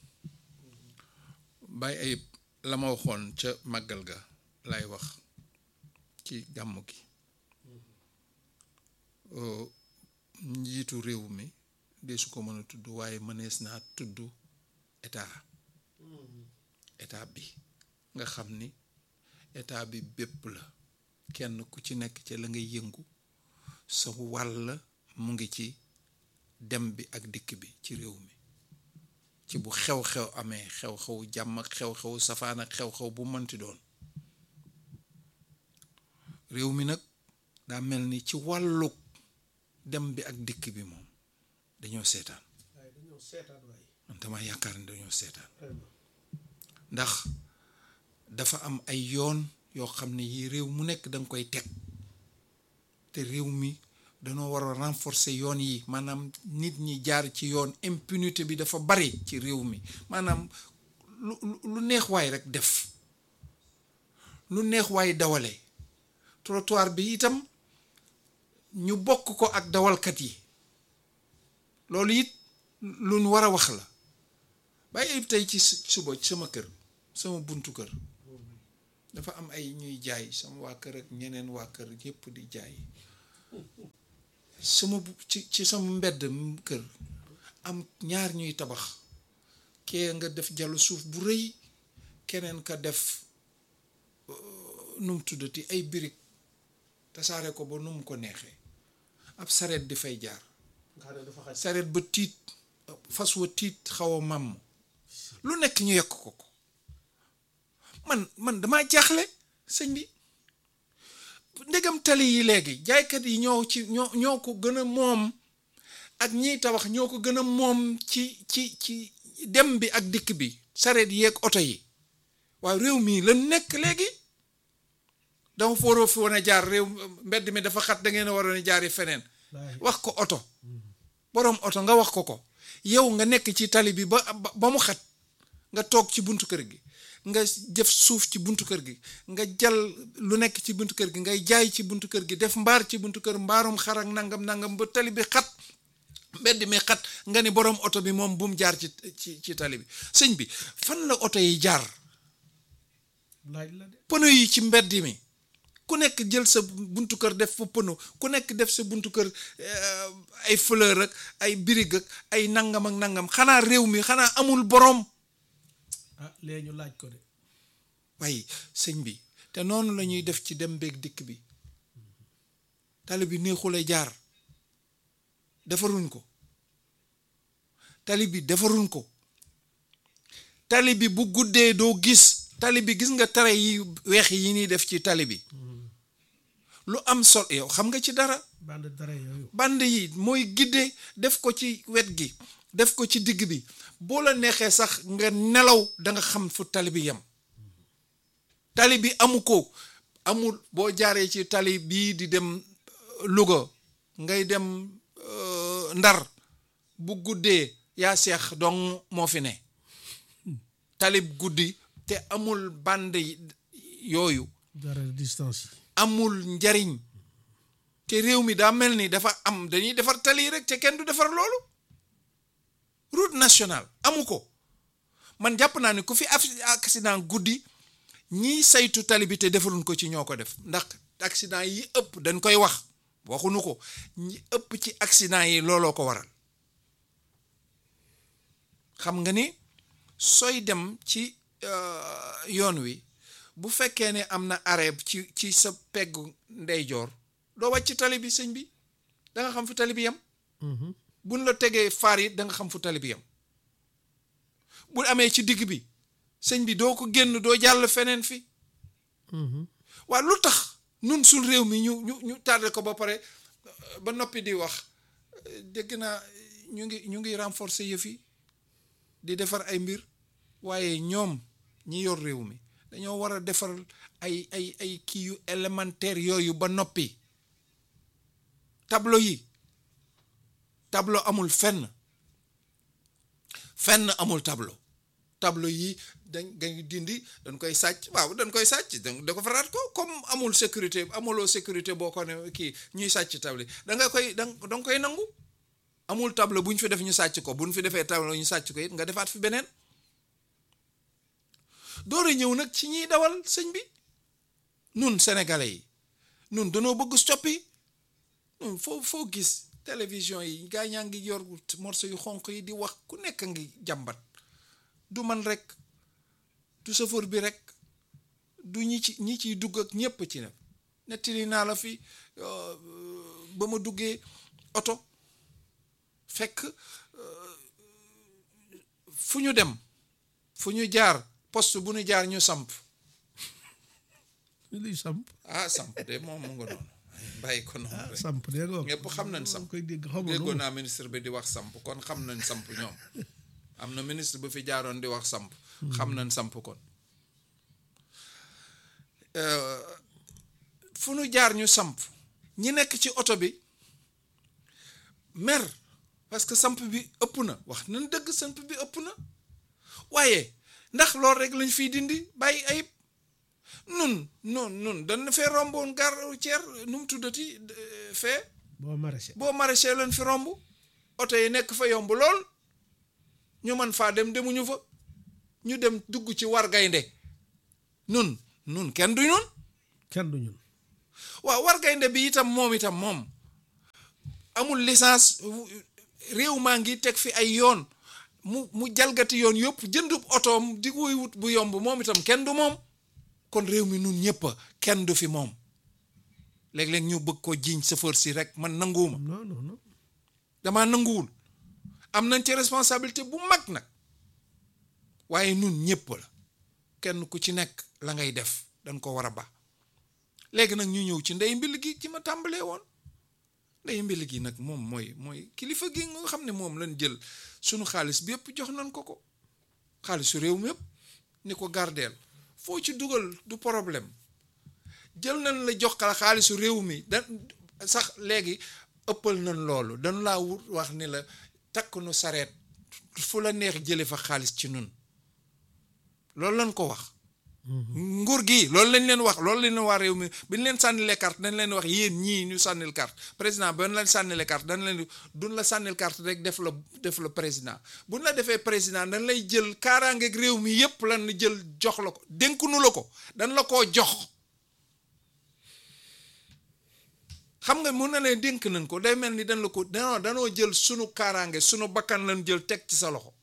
bàyyi ay la ma waxoon ca màggal ga lay wax ci gàmmu gi njiitu réew mi de su ko mën a tudd waaye mënees naa tudd état état bi nga xam ni état bi bépp la kenn ku ci nekk ci la ngay yëngu sa wàll mu ngi ci dem bi ak dikk bi ci réew mi ci bu xew-xew amee xew-xew jàmm ak xew-xew safaan ak xew-xew bu mënti doon réew mi nag daa mel ni ci wàllu dem bi ak dikk bi moom dañoo seetaan man dama yaakaar ni dañoo seetaan ndax dafa am ay yoon yoo xam ne yi réew mu nekk danga koy teg te réew mi dañoo war a renforcer yoon yi maanaam nit ñi jaar ci yoon impunité bi dafa bari ci réew mi maanaam lu lu neex waay rek def lu neex waay dawale trottoir bi itam ñu bokk ko ak dawalkat yi loolu it lu ñu war a wax la bàyyi ayib tey ci suba sama kër sama buntu kër dafa am ay ñuy jaay sama waa kër ak ñeneen waa kër yépp di jaay sama ci ci sama mbedd kër am ñaar ñuy tabax kee nga def jalu suuf bu rëy keneen ka def nu mu tuddati ay birig tasaare ko ba nu mu ko neexee ab sareet di fay jaar sareet ba tiit fas wa tiit xaw a màmm lu nekk ñu yekk ko ko man man damaa jaaxle sëñ bi ndegam tali yi léegi jaaykat yi ñoo ci ñoo ñoo ko gën a moom ak ñiy tabax ñoo ko gën a moom ci ci ci dem bi ak dikk bi sareet yeeg oto yi waaw réew mii la nekk léegi dama fooroo fi wan a jaar réew mbedd mi dafa xat da ngeen a waroon a jaari feneen wax ko oto boroom oto nga wax ko ko yow nga nekk ci tali bi ba ba mu xat nga toog ci buntu kër gi nga def suuf ci buntu kër gi nga jal lu nekk ci buntu kër gi ngay jaay ci buntu kër gi def mbaar ci buntu kër mbaarum xar ak nangam nangam ba tali bi xat mbedd mi xat nga ni boroom oto bi moom bu mu jaar ci ci ci tali bi sëñ bi fan la oto yi jaar laaj la de pono yi ci mbedd mi ku nekk jël sa buntu kër def fa pono ku nekk def sa buntu kër ay fleur ak ay birig ak ay nangam ak nangam xanaa réew mi xanaa amul boroom ah léegi ñu laaj ko de waaye sëñ bi te noonu la ñuy def ci dem beeg dikk bi tali bi neexule jaar defaruñ ko tali bi defaruñ ko tali bi bu guddee doo gis tali bi gis nga tere yi weex yi ñuy def ci tali bi lu am sol yow xam nga ci dara bande dara yooyu band yi mooy gidde def ko ci wet gi def ko ci digg bi boo la neexee sax nga nelaw da nga xam fu tali bi yem tali bi amu ko amul boo jaaree ci tali bii di dem Louga ngay dem Ndar bu guddee yaa seex dong moo fi ne talib guddi te amul band yooyu dara distance yi amul njariñ te réew mi daa mel ni dafa am dañuy defar tali rek te kenn du defar loolu route nationale amu ko man jàpp naa ni ku fi accident guddi ñiy saytu tali bi te defaruñ ko ci ñoo ko def ndax accident yi ëpp dañ koy wax waxuñu ko ñi ëpp ci accident yi looloo ko waral xam nga ni sooy dem ci yoon wi bu fekkee ne am na arrêt ci ci sa peggu ndeyjoor doo wàcc tali bi sëñ bi da nga xam fu tali bi yem buñ la tegee faar yi da nga xam fu tali bi yem bu amee ci digg bi sëñ bi doo ko génn doo jàll feneen fi waa lu tax nun suñ réew mi ñu ñu ñu tardé ko ba pare ba noppi di wax dégg naa ñu ngi ñu ngi renforcer yëf yi di defar ay mbir waaye ñoom ñi yor réew mi dañoo war a defar ay ay ay kii yu élémentaire yooyu ba noppi tableau yi tableau amul fenn fenn amul tableau tableau yi dañ dañ dindi dañ koy sàcc waaw dañ koy sàcc da ko faraat ko comme amul sécurité amuloo sécurité boo ko ne kii ñuy sàcc tableau da nga koy da nga koy nangu amul tableau bu ñu fi def ñu sàcc ko bu ñu fi defee tableau ñu sàcc ko it nga defaat fi beneen door a ñëw nag ci ñiy dawal sëñ bi nun sénégalais yi nun danoo bëgg stoppi nun foo foo gis télévision yi gaa ñaa ngi yor morceau yu xonq yi di wax ku nekk ngi jàmbat du man rek du chauffeur bi rek du ñi ci ñi ciy dugg ak ñépp ci ne nettali naa la fi ba ma duggee oto fekk fu ñu dem fu ñu jaar poste bu ñu jaar ñu samp luy samp ah samp de moom mu nga noonu bàyyi ko noonu rek samp de ko ñëpp xam nañ samp koy dégg xaw ma déggoon naa ministre bi di wax samp kon xam nañ samp ñoom am na ministre bu fi jaaroon di wax samp xam nañ samp kon fu nu jaar ñu samp ñi nekk ci oto bi mer parce que samp bi ëpp na wax nañ dëgg samp bi ëpp na waaye ndax loolu rek lañ fiy dindi bàyyi ayib nun nun nun dañ fee romboon gare routière nu mu tuddati fee boo maraîcher boo maraîcher lañ fi romb oto yi nekk fa yomb lool ñu man faa dem demuñu fa ñu dem dugg ci war gaynde nun nun kenn du ñun kenn du ñun waaw war gaynde bi itam moom itam moom amul licence réew maa ngi teg fi ay yoon mu mu jalgati yoon yëpp jëndub otoom di koy wut bu yomb moom itam kenn du moom kon réew mi nun ñëpp kenn du fi moom léeg-léeg ñu bëgg ko jiiñ chauffeur si rek man nanguwuma non non non damaa nanguwul am nañ ci responsabilité bu mag nag waaye nun ñëpp la kenn ku ci nekk la ngay def dañ ko war a ba léegi nag ñu ñëw ci ndey mbil gi ci ma tàmbalee woon ndey mbil gi nag moom mooy mooy kilifa gi nga xam ne moom lañ jël sunu xaalis bi yëpp jox nañ ko ko xaalisu réew mi yëpp ni ko gardeel foo ci dugal du problème jël nañ la jox kala xaalisu réew mi da sax léegi ëppal nañ loolu dañu laa wut wax ni la takk nu sareet fu la neex jële fa xaalis ci nun loolu lañ ko wax nguur gi loolu lañ leen wax loolu lañ leen wax réew mi bi ñu leen sànnilee carte dañ leen wax yéen ñii ñu sànnil carte président ba ñu leen sànnilee carte dañ leen duñ la sànnil carte rek def la def la président buñ la defee président dañ lay jël kaaraangeeg réew mi yépp lan jël jox la ko dénkunu la ko dañ la koo jox xam nga mun na leen dénk nañ ko day mel ni dañ la ko danoo danoo jël sunu kaaraange sunu bakkan lañ jël teg ci sa loxo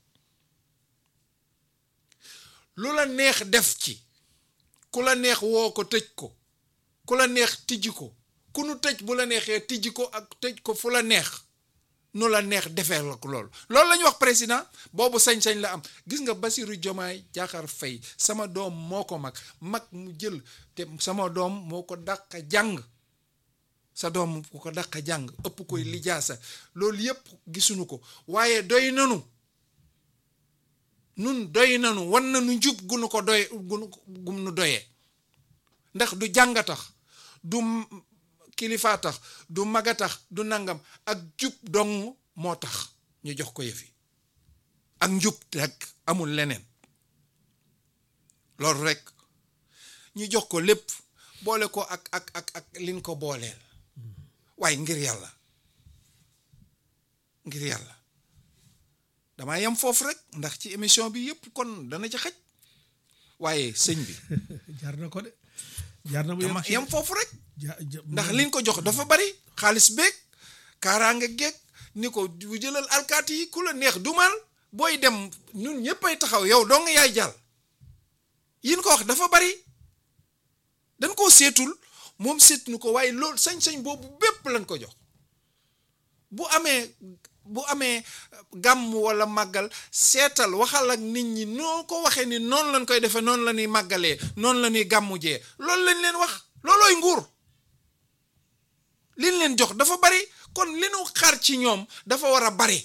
lu la neex def ci ku la neex woo ko tëj ko ku la neex tijji ko ku nu tëj bu la neexee tijji ko ak tëj ko fu la neex nu la neex defee la ko loolu loolu la ñuy wax président boobu sañ-sañ la am gis nga Bassirou Diomaye Diakhar Faye sama doom moo ko mag mag mu jël te sama doom moo ko dàq jàng sa doom ku ko dàq jàng ëpp koy lijaasa loolu yépp gisuñu ko waaye doy nanu nun doy nanu wan nanu njub gunu ko doy gunu gum nu doyee ndax du jànga tax du kilifaa tax du maga tax du nangam ak jub dong moo tax ñu jox ko yëfi ak njub rek amul leneen loolu rek ñu jox ko lépp boole ko ak ak ak ak liñ ko booleel waaye ngir yàlla ngir yàlla damaa yem foofu rek ndax ci émission bi yëpp kon dana ci xaj waaye sëñ bi jar na ko de jar na mu dama ci yem foofu rek ja- ja- ndax liñ ko jox dafa bari xaalis beeg kaaraange geeg ni ko bu jëlal alkaati yi ku la neex dumal booy dem ñun ñëppay taxaw yow doo nga yaay jàll yin ko wax dafa bari dañ koo seetul moom seet nu ko waaye loolu sañ-sañ boobu bépp lañ ko jox bu amee bu amee gàmm wala màggal seetal waxal ak nit ñi noo ko waxee ni noonu lañ koy defee noonu la ñuy màggalee noonu la ñuy gàmmu jee loolu lañ leen wax loolooy nguur liñ leen jox dafa bari kon li nu xaar ci ñoom dafa war a bari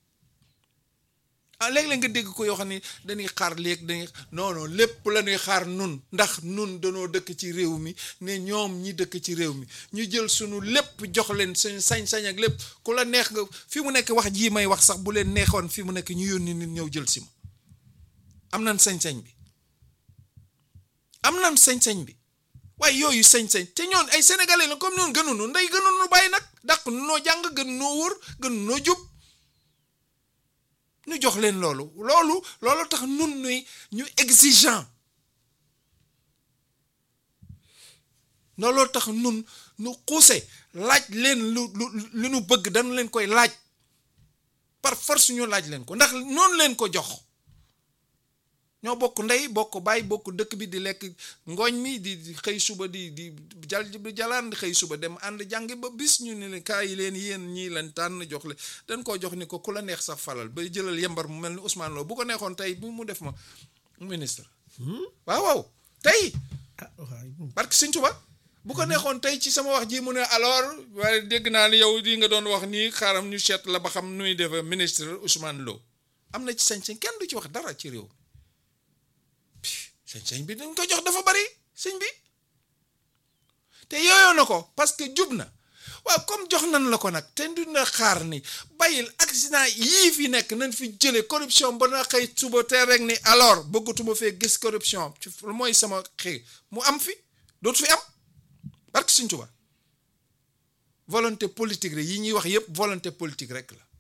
ah léeg-léeg nga dégg ko yoo xam ne dañuy xaar léegi dañuy non non lépp la ñuy xaar nun ndax nun danoo dëkk ci réew mi ne ñoom ñi dëkk ci réew mi ñu jël sunu lépp jox leen suñu sañ-sañ ak lépp ku la neex nga fi mu nekk wax jii may wax sax bu leen neexoon fi mu nekk ñu yónni nit ñëw jël si ma am nañ sañ-sañ bi am nañ sañ-sañ bi waaye yooyu sañ-sañ te ñoon ay sénégalais la comme noonu gënunu ndey gënunu bàyyi nag dàq nu noo jàng gën noo wóor gën noo jub ñu jox leen loolu loolu loolu tax nun nuy ñu exigeant looloo tax nun nu xuuse laaj leen lu lu lu nu bëgg dañu leen koy laaj par force ñu laaj leen ko ndax noonu leen ko jox ñoo bokk ndey bokk baay bokk dëkk bi di lekk ngooñ mi di di xëy suba di di jal di jalaan di xëy suba dem ànd jàngi ba bis ñu ne leen kaay yi leen yéen ñii leen tànn jox le dañ koo jox ni ko ku la neex sax falal ba jëlal yembar mu mel ni Ousmane Lo bu ko neexoon tey bu mu def ma ministre waaw waaw tey ah waay moom parce que Sëñ Tuba bu ko neexoon tey ci sama wax ji mu ne alors waaye dégg naa ni yow di nga doon wax nii xaaram ñu seet la ba xam nuy defe ministre Ousmane Lo am na ci sañ-sañ kenn du ci wax dara ci réew sañ-sañ bi dañ ko jox dafa bari sëñ bi te yooyoo na ko parce que jub na waaw comme jox nañ la ko nag te dina xaar ni bàyyil accident yii fi nekk nañ fi jële corruption ba na xëy suba te rek ni alors bëggatuma fee gis corruption ci mooy sama xëy mu am fi dootu fi am parce que Sëñ Tuubaa volonté politique rek yi ñuy wax yépp volonté politique rek la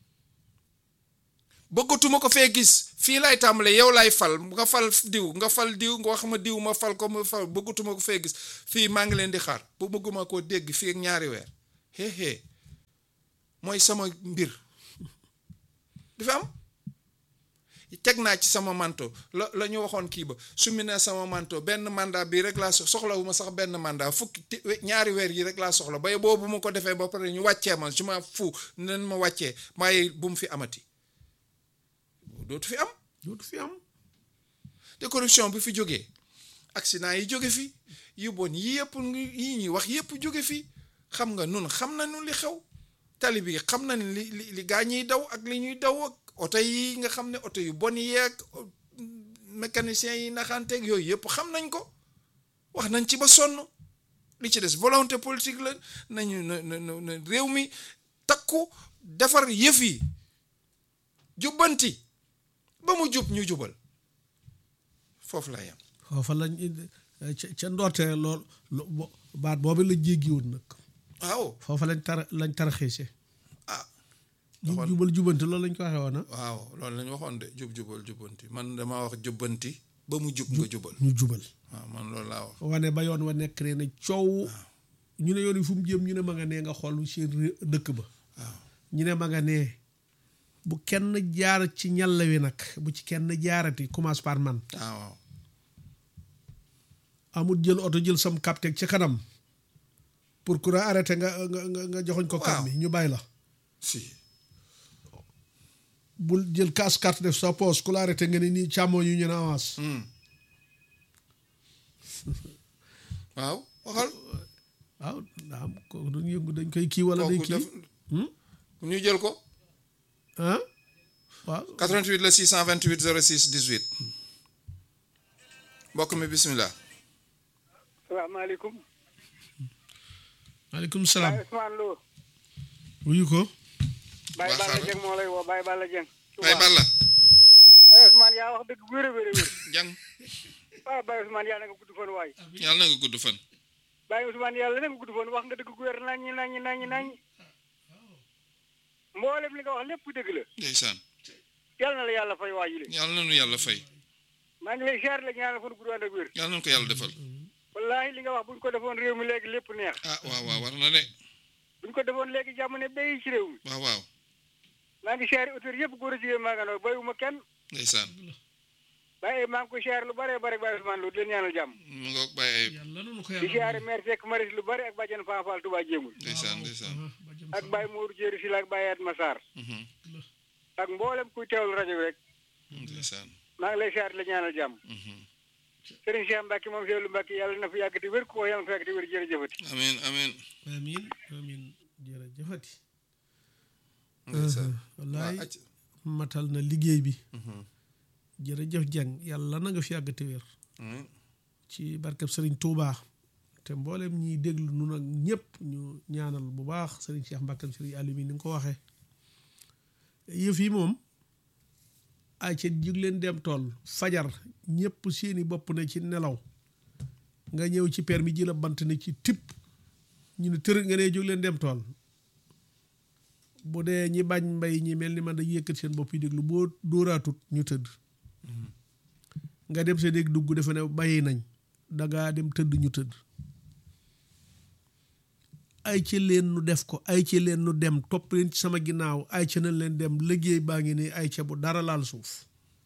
bëggatuma ko fee gis fii laay tàmbale yow laay fal nga fal diw nga fal diw nga wax ma diw ma fal ko ma fal bëggatuma ko fee gis fii maa ngi leen di xaar bu bëgguma koo dégg fii ak ñaari weer hee hee mooy sama mbir dafa am teg naa ci sama manto la la ñu waxoon kii ba summi naa sama manto benn mandat bi rek laa soxlawuma sax benn mandat fukki ñaari weer yi rek laa soxla bay boobu mu ko defee ba pare ñu wàccee ma su ma fu nen ma wàccee maaye bu mu fi amati dootu fi am dootu fi am te corruption bi fi jógee accident yi jóge fi yu bon yi yëpp yi ñuy wax yëpp jóge fi xam nga nun xam nañu li xew tali bi xam nañ li li li gaa ñiy daw ak li ñuy daw ak oto yi nga xam ne oto yu bon yi ak mécaniciens yi naxanteeg yooyu yëpp xam nañ ko wax nañ ci ba sonn li ci des volonté politique la nañu na na réew mi takku defar yëf yi jubbanti ba mu jub ñu jubal foofu la yam foofa lañ ca ndoortee lool baat boobu la jéggi woon nag waaw foofa lañ tar lañ taraxiise ah jub jubal jubanti loolu lañ ko waxee woon waaw loolu lañ waxoon de jub jubal jubanti man dama wax jubbanti ba mu jub nga jubal ñu jubal waaw man loolu laa wax wane ba yoon wa nekk ne ne coow ñu ne yoon yi fu mu jëm ñu ne ma nga nee nga xool seen dëkk ba waaw ñu ne ma nga nee bu kenn jaar ci ñàll wi nag bu ci kenn jaarati commence par man waaw amul jël oto jël sam capteg ci kanam pour que arrêté nga nga nga joxoñ ko kam mi ñu bàyyi la si bul jël casse carte def sa poche ku la arrêté nga ne nii càmmoo yu ñu ne avance waaw waxal waaw daa am kooku duñ yëngu dañ koy kii wala day kooku kii def ñu jël ko ah waaw 88 la 628 06 18 mbokk mi bismillah salaamaaleykum. maaleykum salaam Baye Ousmane Lo. wuyu ko Baye Waa Balla xaaral. Dieng moo lay woo Baye Balla Dieng. Baye Balla Baye Ousmane yaa wax dëgg wér a wér a wér. jàng waaw Baye Ousmane yàlla na nga gudd fan waay. yàlla na nga gudd fan Baye Ousmane yàlla na nga gudd fan wax nga dëgg gu wér naññi naññi naññi naññi. mboolem li nga wax lépp dëgg la. ndeysaan yàlla na la yàlla fay waa jile. yàlla na nu yàlla fay maa ngi lay ziar la ñaanal fan gudd ànd ak wér. yàlla na ko yàlla defal wallaahi li nga wax buñ ko defoon réew mi léegi lépp neex. ah waaw waaw war na de buñ ko defoon léegi jàmm ne béy ci réew mi. waaw waaw maa ngi ziar auteur yëpp góor a jigéen maa nga noo bayuma kenn. ndeysaan Baye maa ngi ko ziar lu bare bare Baye Ousmane Lo di leen ñaanal jàmm. mu ngoog bàyyi ayib yàlla nanu ko di ziare maire Seck Maris lu bari ak bàjjen Fanfal Touba Jéemul. ndeysaan ndeysaan ak Baye Modou Jéeri Sylla ak Baye Atma Sarr mhm, ak mboolem kuy teewlu rajo bi rek ndeysaan maa ngi lay siyaar la ñaanal jàmm mhm. Serigne Cheikh Mbacke moom Seydou Mbacke yàlla na fi yàgg di wér ko yàlla na fi yàgg di wér jërëjëfati amiin amiin amin amin jërëjëfati ndeysaan wallaay waaw acc matal na liggéey bi mhm, jërëjëf jàng yàlla na nga fi yàgg te wér amiin ci barkeb sëriñ Touba te mboolem ñiy déglu nu nag ñëpp ñu ñaanal bu baax sëriñ Cheikh Mbacke sëriñ Aliou mi ni nga ko waxee yëf yi moom ay ca jug leen dem tool fajar ñëpp seeni bopp ne ci nelaw nga ñëw ci permis ji la bant ne ci tipp ñu ne tër nga ne jóg leen dem tool bu dee ñi bañ mbay ñi mel ni man dañuy yëkkat seen bopp yi déglu boo dóoraatut ñu tëdd nga dem sa dégg dugg defe ne bàyyi nañ dangaa dem tëdd ñu tëdd ay ci leen nu def ko ay ci leen nu dem topp leen ci sama ginnaaw ay ca nañ leen dem liggéey baa ngi ne ay ca bu dara laal suuf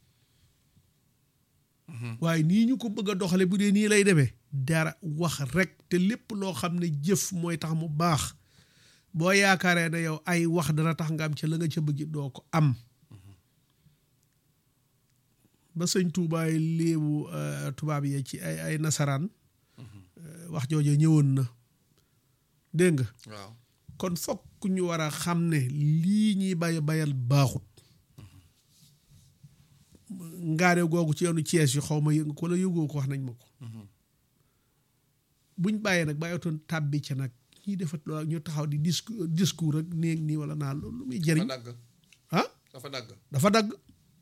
waaye nii ñu ko bëgg a doxale bu dee nii lay demee dara wax rek te lépp loo xam ne jëf mooy tax mu baax boo yaakaaree ne yow ay wax dana tax nga am ca la nga ca bëgg doo ko am ba sëñ tuubaay léebu euh, tubaab yee ci ay ay nasaraan euh, wax jooju ñëwoon na dégg nga waaw kon fokk ñu war a xam ne lii ñuy bay bayal baaxut ngaare googu ci yoonu Cees yi xaw ma yëg ko la yëgoo ko wax nañ ma ko buñ bàyyee nag bàyyatoon tàbbi ca nag ñuy defat loolu ñu taxaw di discours discours rek néeg nii wala naa loolu lu muy dafa jëriñ dagg ah dafa dagg dafa dagg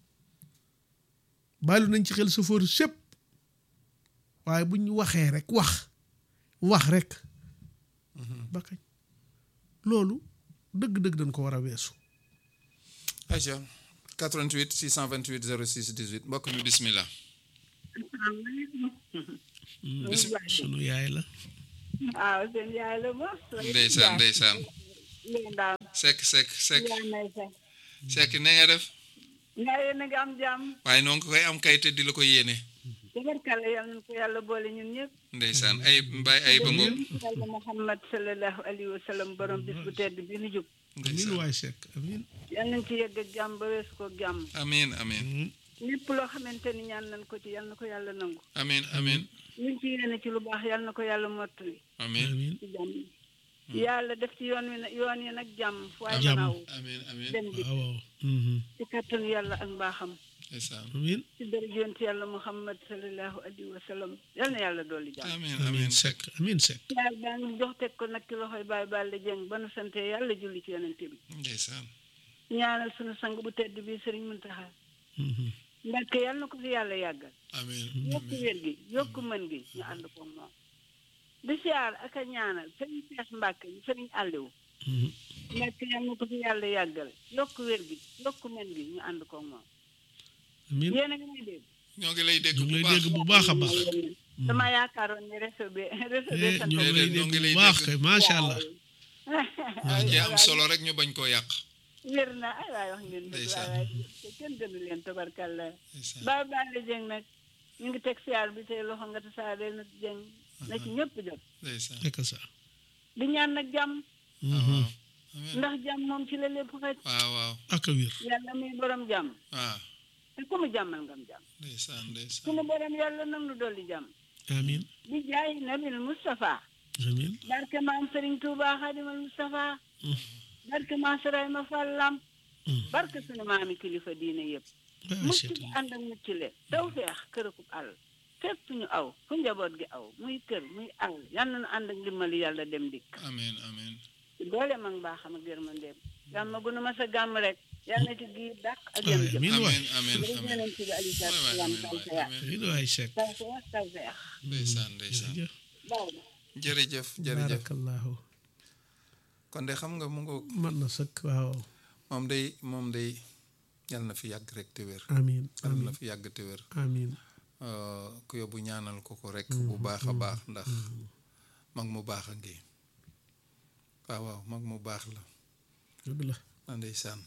bàyyilu nañ ci xel chauffeur sépp waaye bu ñu waxee rek wax wax rek ba kañ loolu dëgg-dëgg dañ ko war a weesu ayca 88 628 06 18 mbokk mi bismillah sunu yaay la waaw seen yaay la ba. ndeysaan ndeysaan leen daal sekk sekk sekk yaa nay sax. sekk ne nga def nga yéen a ngi am jàmm waaye noonu ko koy am kay te di la ko yéene tabarkalla yal nañu ko yàlla boole ñun ñëpp ndeysaan ay mbaay ay ba ngoog yàlla Muhammad sallallahu alayhi wa sallam borom bis bu tedd bi nu jub amin ndeysaan waay Seck amin yal nañ ci yegg ak jàmm ba weesu ko jàmm amiin amiin lépp loo xamante ni ñaan nañ ko ci yal na ko yàlla nangu amiin amiin luñ ci yéene ci lu baax yal na ko yàlla mottali amiin amin ci jàmm yàlla def ci yoon wi na yoon yi nag jàmm fu waay Jàmm. naaw amiin amiin dem bi waaw waaw Mhm. ci kattanu yàlla ak mbaaxam ndeysaan amin ci dara yonent yàlla Muhammad sallallahu alayhi wa sallam yal na yàlla dolli jàmm amiin amin amiin Seck amin Seck yaar baa ngi jox teg ko nag ci loxoy Baye Balla Dieng ba nu sante yàlla julli ci yonent bi ndeysaan ñaanal sunu sang bu tedd bi sëriñ Muntaxa Mhm. Mbàkke yal na ko fi yàlla yàggal amiin yokku wér gi yokku mën gi ñu ànd ko moom di siyaar ak a ñaanal sëriñ Seex Mbàkke ñu sëriñ Àlliwu Mhm. Mbàkke yal na ko fi yàlla yàggal yokku wér gi yokku mën gi ñu ànd ko moom amin yéen a ngi may dégg ñoo ngi lay dégg ñu ngi bu lay baax dégg bu baax a baax dama yaakaaroon ni réseau bi réseau bi Eh, sant ñoo ngi lay Déedéet, ñoo dégg ngi lay bu baax dégg. kay macha allah wax ji am solo rek ñu bañ koo yàq wér na ay waay wax ngeen dëgg Ndeysaan. waay waay te kenn gënu leen tabarkalla ndeysaan Baye Balla Dieng nag ñu ngi teg siyaar bi say loxo nga tasaare na Dieng na ci ñëpp jot ndeysaan nekk ça di ñaan nag jàmm waaw waaw amiin ndax jàmm moom ci la lépp xëj waaw waaw ak a wér yàlla muy borom jàmm waaw te ku mu jàmmal ngam jàmm ndeysaan ndeysaan sunu borom yàlla nag nu dolli jàmm amin di jaay nabil Moustapha amin barke maam Serigne Touba Xadimal Moustapha barke maam Sërayma Fall Lamp barke sunu maami kilifa diine yëpp waay mucc Seck bi ànd ak mucc le taw feex kërëkub àll fépp ñu aw fu njaboot gi aw muy kër muy àll yal na nu ànd ak ndimbali yàlla dem dikk amiin amiin ci doole mag mbaaxam ak yërmandeem gàmm gu nu ma sa gàmm rek yal na ci giir dàq ak yem jëf amin waay amiin amiin jërëjëf amiin yonent bi Aliou Sall waay waay salaam amiin taw waay feex amiin amin waay Seck taw feex taw feex ndeysaan ndeysaan jërëjëf baaw na jërëjëf jërëjëf barakallahu kon de xam nga mu ngoog man na sëkk waaw moom day moom day yal na fi yàgg rek te wér amin yal na amin fi yàgg te wér amin Euh, ku yóbbu ñaanal ko ko rek bu baax a baax ndax mag mu baax a ngi waaw waaw mag mu baax la dëgg la na ndeysaan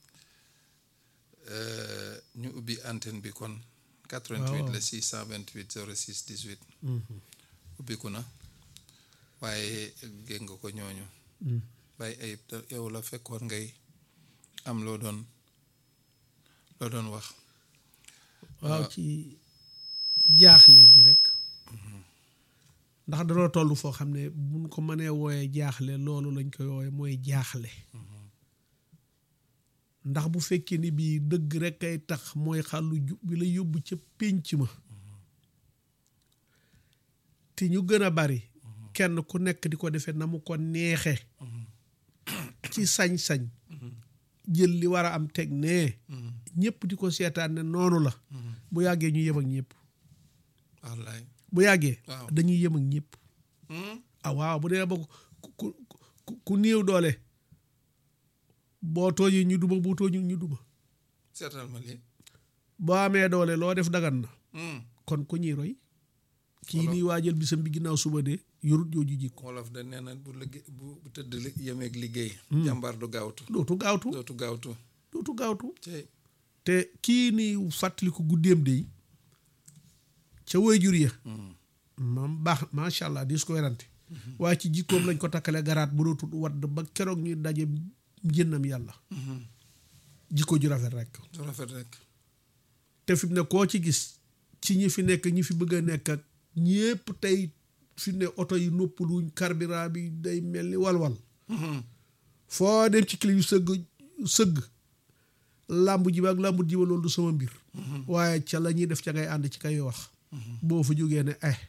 Euh, ñu ubbi antenne bi kon 88 la 628 06 18 Mhm. ubbiku na waaye gég nga ko ñooñu Mhm. bàyyi ayib te yow la fekkoon ngay am loo doon loo doon wax waaw ci jaaxle gi rek ndax danoo toll foo xam ne buñ ko mënee wooyee jaaxle loolu lañ koy wooye mooy jaaxle ndax bu fekkee ni bii dëgg rek ay tax mooy xàllu jub bi la yóbbu ca pénc ma te ñu gën a bari kenn ku nekk di ko defee na mu ko neexe ci sañ-sañ jël li war a am teg nee ñëpp di ko seetaan ne noonu la bu yàggee ñu yem ak ñëpp wallaay bu yàggee Waaw. dañuy yem ak ñëpp Hmm? ah waaw bu dee ba ku ku ku ku néew doole boo tooñee ñu duma boo tooñu ñu duma seetal ma lii boo amee doole loo def dagan na Hmm. kon ku ñuy roy kii Wolof. nii waajal bisam bi ginnaaw suba de yorut jooju jikko wolof da nee na bu liggéey bu bu tëdd li- yemeeg liggéey jàmbaar du gaawtu dootu gaawtu dootu gaawtu dootu gaawtu cey te kii nii fàttaliku guddeem de ca waajur ya moom baax macha allah dis ko werante waaye ci jikkoom lañ ko takkale garaat bu dootul wadd ba keroog ñuy daje njënnam yàlla jikko ju rafet rek du rafet rek te fi mu ne koo ci gis ci ñi fi nekk ñi fi bëgg a nekk ak ñépp tey fi mu ne oto yi noppaluñ carburant bi day mel ni walwal foo dem ci clip yu sëgg sëgg làmb ji ba ak làmb ji ba loolu du sama mbir waaye ca la ñuy def ca ngay ànd ci kay wax boo fa jógee ne eh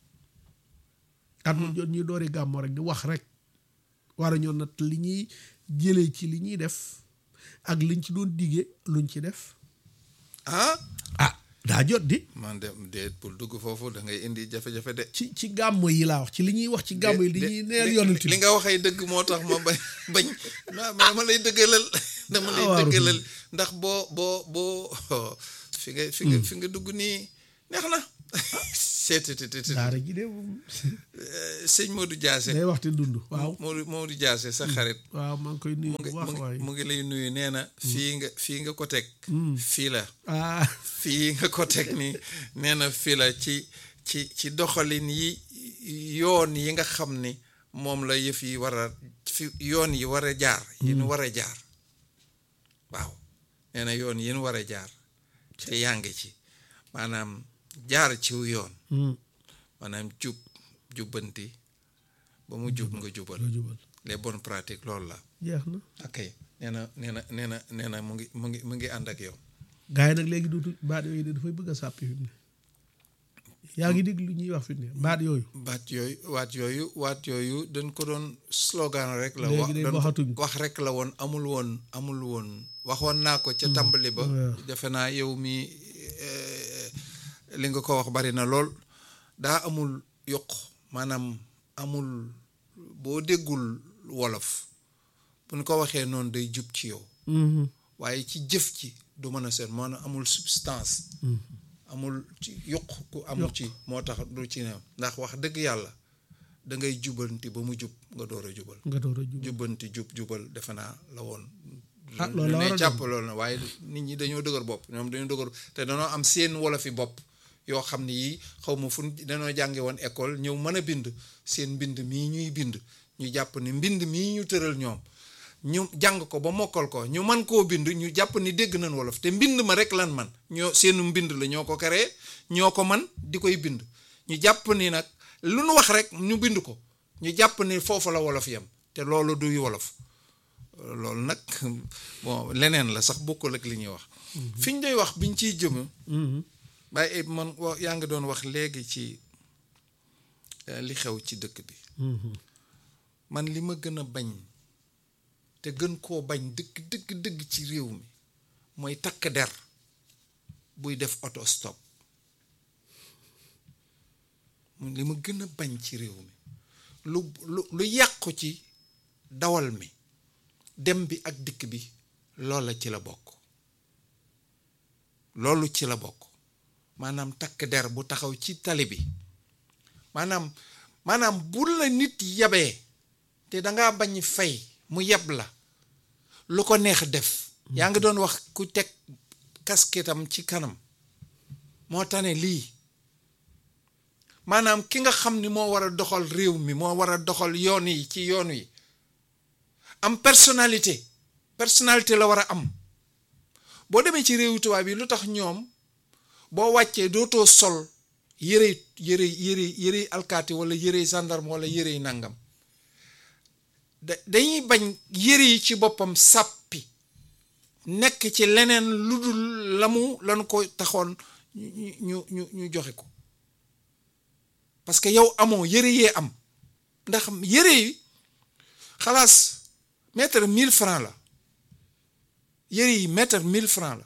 at mu jot ñuy doori gàmmo rek di wax rek war a ñoo nat li ñuy jëlee ci li ñuy def ak liñ ci doon digee luñ ci def ah ah daa jot di man de déet pour dugg foofu da ngay indi jafe-jafe de ci ci gàmmo yi laa wax ci li ñuy wax ci gàmmo yi li ñuy neel yonent li bi nga waxee dëgg moo tax ma bañ bañ non mais dama lay dëggalal dama lay waaw dëggalal ndax boo boo boo fi nga fi nga fi nga dugg nii neex na seetetetet daara ji de moom sëñ Modou Diassé day waxti dund waaw Modou Modou Diassé sa xarit waaw maa ngi koy nuyu mu ngi bu baax mu ngi- waay mu ngi lay nuyu nee na fii nga fii nga ko teg fii la ah fii nga ko teg ni nee na fii la ci ci ci doxalin yi yoon yi nga xam ni moom la yëf yi war a fi yoon yi war a jaar yi nu war a jaar waaw nee na yoon yi nu war a jaar te yaa ngi ci maanaam jaar ciw yoon Hmm, maanaam jub jubbanti ba mu jub nga jubal nga jubal les bonnes pratiques loolu la jeex na ok nee na nee na nee na nee na mu ngi mu ngi mu ngi ànd ak yow gars yi nag léegi dootu baat yooyu de dafay bëgg a sàppi fi mu ne yaa ngi dégg lu ñuy wax fi mu ne baat yooyu baat yooyu waat yooyu waat yooyu dañ ko doon slogan rek la Léegi wax de dañ ko- waxatuñ ko. wax rek la woon amul woon amul woon waxoon naa ko ca tàmbali ba waaw. defe naa yow mi eh, li nga ko wax bari na lool daa amul yokk maanaam amul boo déggul wolof buñ ko waxee noonu day jub ci yow Mhm, waaye ci jëf ci du mën a seet maanaam amul substance amul ci yokk ku amul ci moo tax du ci ne ndax wax dëgg yàlla da ngay jubanti ba mu jub nga door a jubal nga door a jubal jubbanti jub jubal defe naa la woon Ah, loolu la ne war a jàpp doon. loolu na waaye nit ñi dañoo dëgër bopp ñoom dañoo dëgër te dañoo am seen wolofi bopp yoo xam ne yii xaw ma fu ñu- dañoo jànge woon école ñëw mën a bind seen mbind mii ñuy bind ñu jàpp ni mbind mii ñu tëral ñoom ñu jàng ko ba mokkal ko ñu man koo bind ñu jàpp ni dégg nañ wolof te mbind ma rek lan man ñoo seenu mbind la ñoo ko créé ñoo ko man di koy bind ñu jàpp ni nag lu nu wax rek ñu bind ko ñu jàpp ni foofu la wolof yem te loolu duy wolof loolu nag bon leneen la sax bokkul ak li ñuy wax fi ñu doy wax biñ ciy jëm Mhm, waaye man wa- yaa ngi doon wax léegi ci eh, li xew ci dëkk bi mhm. man li ma gën a bañ te gën koo bañ dëgg dëgg dëgg ci réew mi mooy takk der buy def auto stop mun li ma gën a bañ ci réew mi lu lu lu yàqu ci dawal mi dem bi ak dikk bi loola ci la bokk loolu ci la bokk maanaam takk der bu taxaw ci tali bi maanaam maanaam bu la nit yabee te dangaa bañ fay mu yeb la lu ko neex def yaa ngi doon wax ku teg kasketam ci kanam moo tane lii maanaam ki nga xam ni moo war a doxal réew mi moo war a doxal yoon yi ci yoon wi am personnalité personnalité la war a am boo demee ci réewu tubaab yi lu tax ñoom boo wàccee dootoo sol yërey yërey yërey yërey alkaati wala yërey gendarme wala yërey nangam da dañuy bañ yëre yi ci boppam sàppi nekk ci leneen lu dul la mu lan ko taxoon ñu ñu ñu ñu joxe ko parce que yow amoo yëre yee am ndax yëre yi xalaas mètre mille francs la yëre yi mètre mille francs la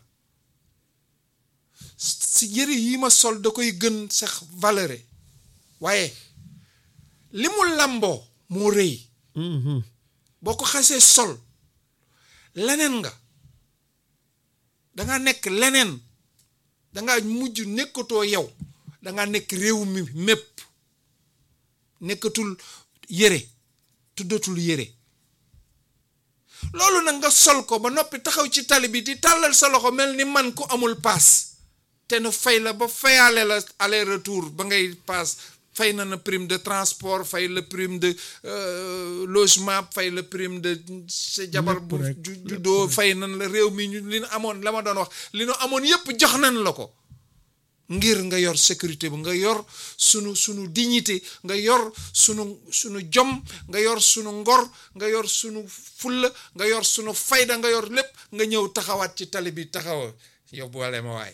si yëre yi ma sol da koy gën sax valeur waaye li mu làmboo moo rëy Mhm, boo ko xasee sol leneen nga danga nekk leneen danga mujj nekkatoo yow danga nekk réew mi mépp nekkatul yére tuddatul yére loolu nag nga sol ko ba noppi taxaw ci tali bi di tàllal sa loxo mel ni man ku amul paas te nu fay la ba fayaale la aller retour ba ngay paas fay na na prime de transport fay la prime de euh, logement fay la prime de sa jabar Lépp bu rek, ju lépp juddoo fay nan la réew mi ñu li nu amoon la ma doon wax li nu amoon yépp jox nan la ko ngir nga yor sécurité bi nga yor sunu sunu dignité nga yor sunu sunu jom nga yor sunu ngor nga yor sunu fulla nga yor sunu fayda nga yor lépp nga ñëw taxawaat ci tali bi taxawa yóbbuwale ma waay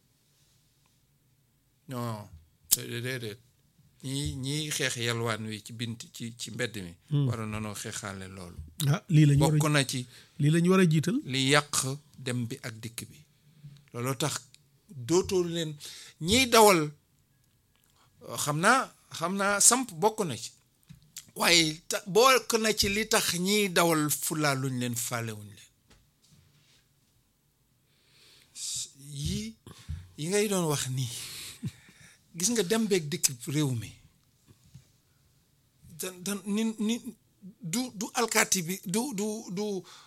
non déedéet ñii ñii xeex yalwaan wi ci bint ci ci mbedd mi waroon nanoo xeexaale loolu ah lii lañ war bokk a na ci lii lañ war a jiital li yàq dem bi ak dikk bi looloo tax dootoo leen ñiy dawal xam naa xam naa samp bokk na ci waaye ta bokk na ci li tax ñiy dawal fulaa luñ leen faalewuñ leen yii yi ngay doon wax nii gis nga dem beeg dikk réew mi dan dan ni ni du du alkaati bi du du du